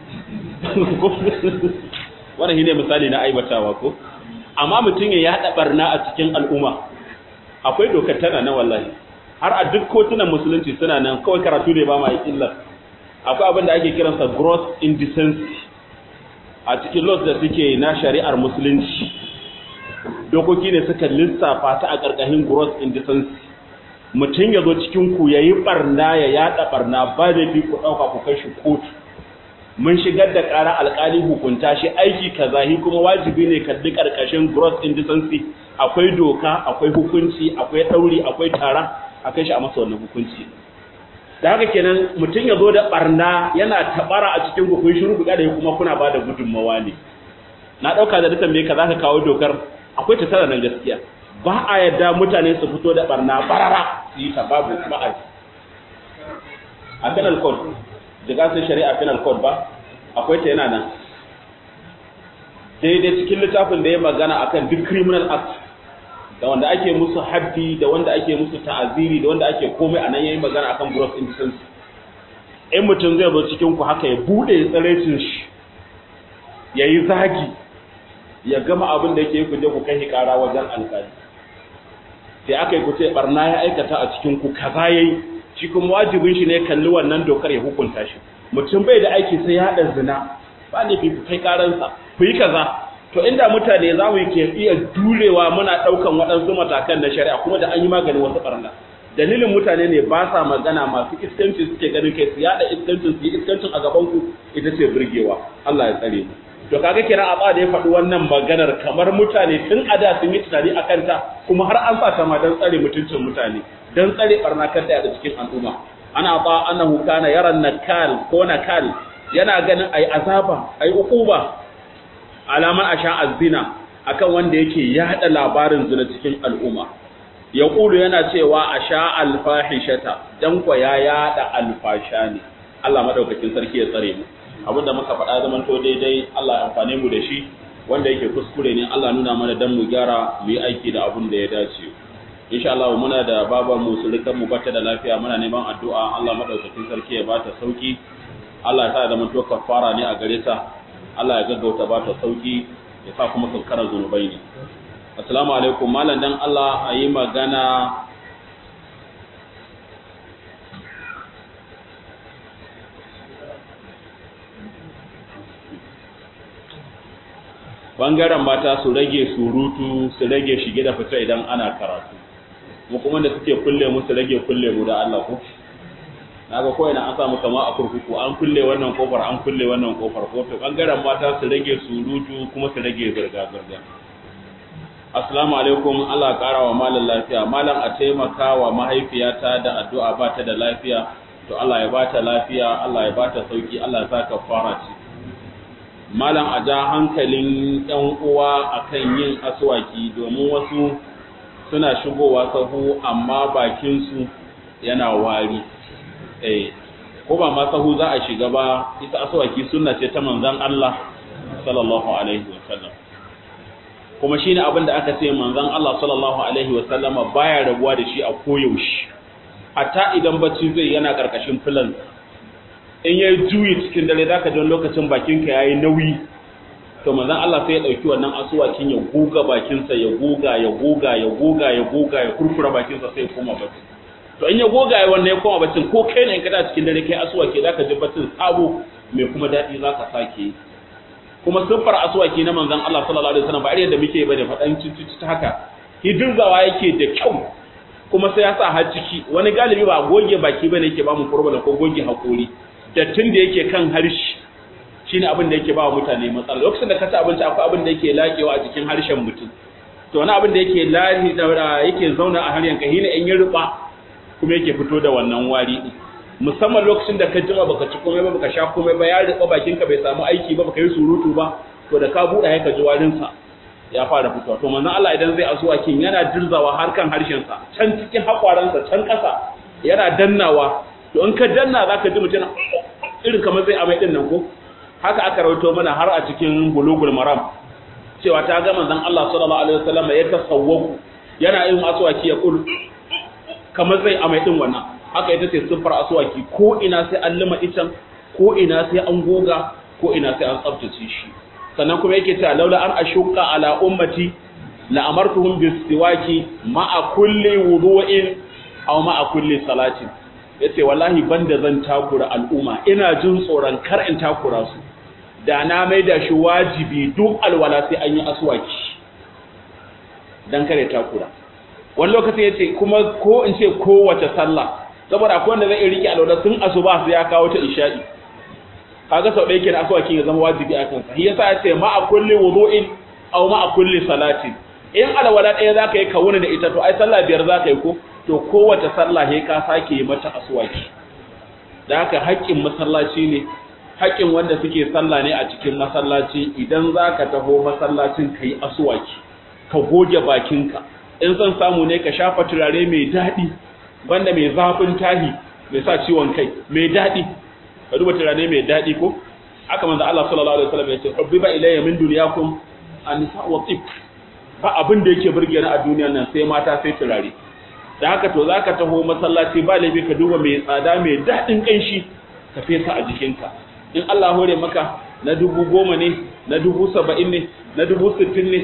wannan shine misali na aibatawa ko amma mutum ya yada barna a cikin al'umma akwai dokar tana na wallahi har a duk kotunan musulunci suna nan kawai karatu ne ba ma illar akwai abin da ake kiransa gross indecency a cikin laws da suke na shari'ar musulunci dokoki ne suka lissafa ta a ƙarƙashin gross indecency mutum ya zo cikin ku yayi barna ya yada barna ba da fi ku ɗauka ku kai shi kotu mun shigar da ƙara alƙali hukunta shi aiki kaza hi kuma wajibi ne kalli ƙarƙashin gross indecency akwai doka akwai hukunci akwai ɗauri akwai tara a kai shi a masa wannan hukunci da haka kenan mutum ya zo da barna yana tabara a cikin ku kun shiru da kuma kuna ba da gudunmawa ne na ɗauka da dukan me ka za ka kawo dokar akwai ta tara nan gaskiya ba a yadda mutane su fito da barna barara su yi ta babu ma'aji a penal code da gasar shari'a penal code ba akwai ta yana nan daidai cikin littafin da ya magana akan duk criminal act da wanda ake musu haddi da wanda ake musu ta'aziri da wanda ake komai a nan yayi magana akan gross indecency in mutum zai zo cikin ku haka ya bude tsaraicin shi yayi zagi ya gama abin da yake ku je ku kai kara wajen alƙali sai aka yi ku ce barna ya aikata a cikin ku kaza yayi shi kuma wajibin shi ne kalli wannan dokar ya hukunta shi mutum bai da aiki sai ya hada zina ba ne ku kai karansa ku yi kaza to inda mutane za mu ke iya durewa muna ɗaukan waɗansu matakan na shari'a kuma da an yi maganin wasu ɓarna dalilin mutane ne ba sa magana masu iskanci suke ganin kai su yaɗa iskancin su yi iskancin a gaban ku ita ce burgewa Allah ya tsare mu to kaga kenan a da ya faɗi wannan maganar kamar mutane tun a da sun yi tunani a kanta kuma har an sa ta ma don tsare mutuncin mutane don tsare ɓarna kan da cikin al'umma ana ba annahu kana yaran nakal ko nakal yana ganin ai azaba ai uquba alaman asha azina akan wanda yake yada labarin zina cikin al'umma ya kulu yana cewa asha alfahishata dan kwa ya yada alfasha ne Allah madaukakin sarki ya tsare mu abinda muka faɗa zaman to daidai Allah ya amfane mu da shi wanda yake kuskure ne Allah nuna mana dan mu gyara mu yi aiki da abin da ya dace insha Allah muna da babar mu surukan mu bata da lafiya muna neman addu'a Allah madaukakin sarki ya bata sauki Allah ya sa da mun to kafara ne a gare ta Allah ya gaggauta ba ta sauki ya sa kuma kankarar zunubai ne. Assalamu alaikum malam dan Allah a yi magana Bangaren mata su rage surutu su rage shige da fita idan ana karatu. Mu kuma da suke kulle mu su rage kulle mu da Allah ko? naga ko ina an samu kama a kurkuku an kulle wannan kofar an kulle wannan kofar ko to bangaren mata su rage surutu kuma su rage zirga zirga assalamu alaikum Allah kara wa malam lafiya malam a taimaka wa mahaifiyata da addu'a ba ta da lafiya to Allah ya ba ta lafiya Allah ya ba ta sauki Allah ya sa fara ci malam a ja hankalin yan uwa akan yin aswaki domin wasu suna shigowa sahu amma bakin su yana wari ko ba ma sahu za a shiga ba ita aswaki sunna ce ta manzon Allah sallallahu alaihi wasallam kuma shine abin da aka ce manzon Allah sallallahu alaihi wasallam baya rabuwa da shi a koyaushe hatta idan bacci zai yana karkashin filan in yayi juyi cikin dare zaka ji lokacin bakinka yayi nauyi to manzon Allah sai ya dauki wannan asuwakin ya goga bakinsa ya goga ya goga ya goga ya goga ya kurkura bakinsa sai ya koma bacci to in ya goga ya wannan ya koma baccin ko kai ne in kada cikin dare kai asuwaki zaka ji baccin sabo mai kuma dadi zaka sake kuma siffar asuwaki na manzon Allah sallallahu alaihi wasallam ba irin da muke bane fadan cici haka hidurzawa yake da kyau kuma sai ya sa har ciki wani galibi ba goge baki bane yake ba mu problem ko goge hakori dattin da yake kan harshe shine abin da yake ba wa mutane matsala lokacin da ka ci abinci akwai abin da yake lakewa a jikin harshen mutum to wani abin da yake lahi da yake zauna a harshen ka hina in ya ruba kuma yake fito da wannan wari din musamman lokacin da ka jima baka ci komai ba baka sha komai ba ya ruba bakin ka bai samu aiki ba baka yi surutu ba to da ka buɗe ka ji warin sa ya fara fitowa to manzon Allah idan zai asuwa kin yana dirzawa har kan harshen sa can cikin hakwaransa can ƙasa yana dannawa to in ka danna zaka ji mutum irin kamar zai amai din nan ko haka aka rawaito mana har a cikin bulugul maram cewa ta ga manzon Allah sallallahu alaihi wasallam ya tasawwaku yana yin aswaki ya kul kamar zai amai din wannan haka ita ce siffar aswaki ko ina sai an lima itan ko ina sai an goga ko ina sai an tsaftace shi sannan kuma yake cewa laula an ashuqa ala ummati la amartuhum bisiwaki ma'a kulli wudu'in aw ma'a kulli salatin yace wallahi banda zan takura al'umma ina jin tsoron kar in takura su da na mai da shi wajibi duk alwala sai an yi aswaki dan kare takura wani lokaci yace kuma ko in ce kowace sallah saboda akwai wanda zai rike alwala sun asuba sai ya kawo ta isha'i kaga sau ɗaya kenan aswaki ya zama wajibi a kansa shi yasa yace ma a kulli wudu'in aw ma a kulli salatin in alwala ɗaya zaka yi kawuna da ita to ai sallah biyar zaka yi ko to kowace sallah sai ka sake yi mata aswaki da haka haƙƙin masallaci ne haƙƙin wanda suke sallah ne a cikin masallaci idan zaka taho masallacin kai aswaki ka goge bakinka in son samu ne ka shafa turare mai daɗi banda mai zafin tahi mai sa ciwon kai mai daɗi ka duba turare mai daɗi ko aka manzo Allah sallallahu alaihi wasallam ya ce rabbiba ilayya min dunyakum an-nisa wa tib ba abin da yake burge ni a duniyar nan sai mata sai turare da haka to zaka taho masallaci ba laifi ka duba mai tsada mai daɗin kanshi ka fesa a jikinka in Allah hore maka na dubu goma ne na dubu saba'in ne na dubu sittin ne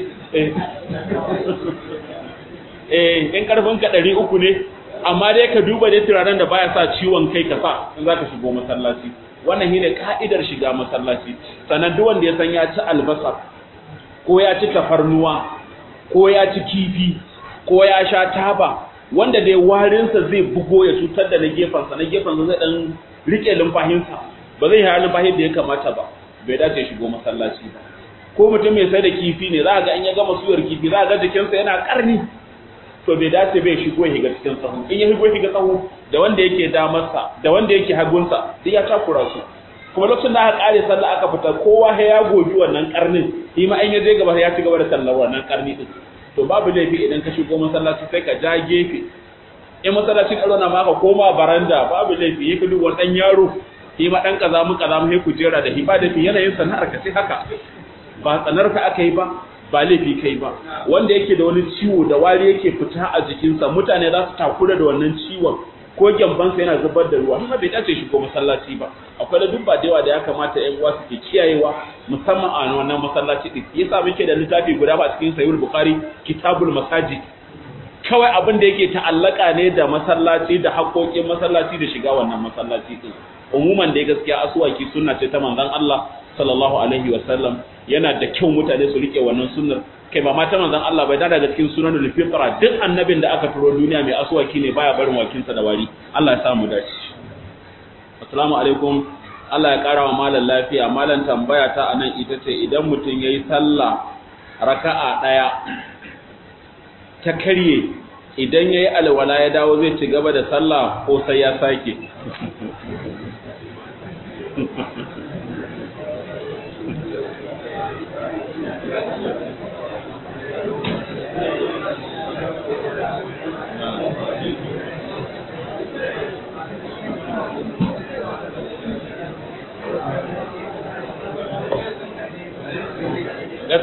eh in karfin ka ɗari uku ne amma dai ka duba dai turaren da baya sa ciwon kai ka sa in zaka shigo masallaci wannan shine ka'idar shiga masallaci sannan duk wanda ya san ya ci albasa ko ya ci tafarnuwa ko ya ci kifi ko ya sha taba wanda dai warinsa zai bugo ya cutar da na gefensa na gefensa zai dan rike lumfahinsa ba zai haya lumfahin da ya kamata ba bai dace shigo masallaci ba ko mutum mai sai da kifi ne za ga in ya gama suyar kifi za ga jikinsa yana karni to bai dace bai shigo ya higa cikin sahu in ya higo ya higa sahu da wanda yake damarsa da wanda yake hagunsa duk ya takura su kuma lokacin da aka kare sallah aka fita kowa ya goji wannan karnin shi ma in ya je gaba ya ci gaba da sallar wannan karni din to babu laifi idan ka shigo masallaci sai ka ja gefe in masallacin karo na maka koma baranda babu laifi yi kudu wani dan yaro shi ma dan kaza mu kaza mu sai ku jera da shi ba da yanayin sana'ar ka sai haka ba tsanar ka aka yi ba ba laifi kai ba wanda yake da wani ciwo da wari yake fita a jikinsa mutane za su takura da wannan ciwon ko gyambansa yana zubar da ruwa kuma bai dace shi ko masallaci ba akwai da dubba da yawa da ya kamata ƴan uwa suke kiyayewa musamman a wannan masallaci din yasa muke da littafi guda ba cikin sahih bukhari kitabul masajid kawai abin da yake ta'allaka ne da masallaci da haƙoƙin masallaci da shiga wannan masallaci din umuman da gaskiya asuwaki sunna ce ta manzon Allah sallallahu alaihi wa sallam yana da kyau mutane su rike wannan sunnar kai ba mata manzon Allah bai da daga cikin sunanul fitra duk annabin da aka turo duniya mai aswaki ne baya barin wakinsa da wari Allah ya samu dace assalamu alaikum Allah ya kara wa malam lafiya malam tambaya ta anan ita ce idan mutum yayi sallah raka'a daya ta karye idan yayi alwala ya dawo zai ci gaba da sallah ko sai ya sake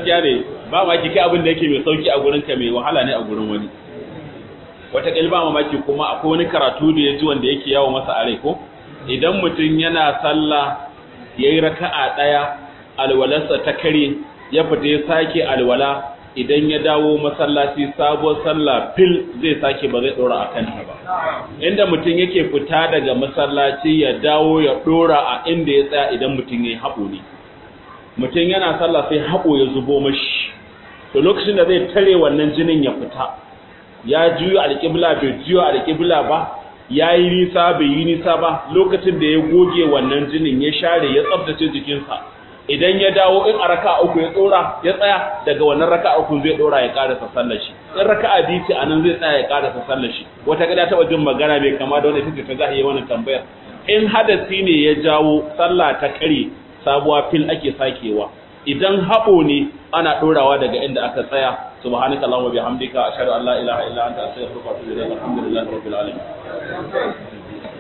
gaskiya ne ba ma ki kai abin da yake mai sauki a gurin ka mai wahala ne a gurin wani wata ba mamaki kuma akwai wani karatu da ya ji wanda yake yawo masa a rai ko idan mutum yana sallah yayi raka'a daya alwalarsa ta kare ya fita ya sake alwala idan ya dawo masallaci sabuwar sallah fil zai sake ba zai dora a kanta ba inda mutum yake fita daga masallaci ya dawo ya dora a inda ya tsaya idan mutum yayi haɓo ne mutum yana sallah sai haɓo ya zubo mashi to lokacin da zai tare wannan jinin ya fita ya juyo alƙibla bai juyo alƙibla ba ya yi nisa bai yi nisa ba lokacin da ya goge wannan jinin ya share ya tsabtace jikinsa idan ya dawo in a raka uku ya tsora ya tsaya daga wannan raka uku zai dora ya karasa sallar shi in raka'a biyu ce anan zai tsaya ya karasa sallar shi wata gada ta jin magana bai kama da wanda take ta zahiye wannan tambayar in hadasi ne ya jawo sallah ta kare sabuwa fil ake sakewa idan haɓo ne ana ɗorawa daga inda aka tsaya subhanaka allahumma bihamdika ashhadu an la ilaha illa anta astaghfiruka wa atubu ilayk alhamdulillahi rabbil alamin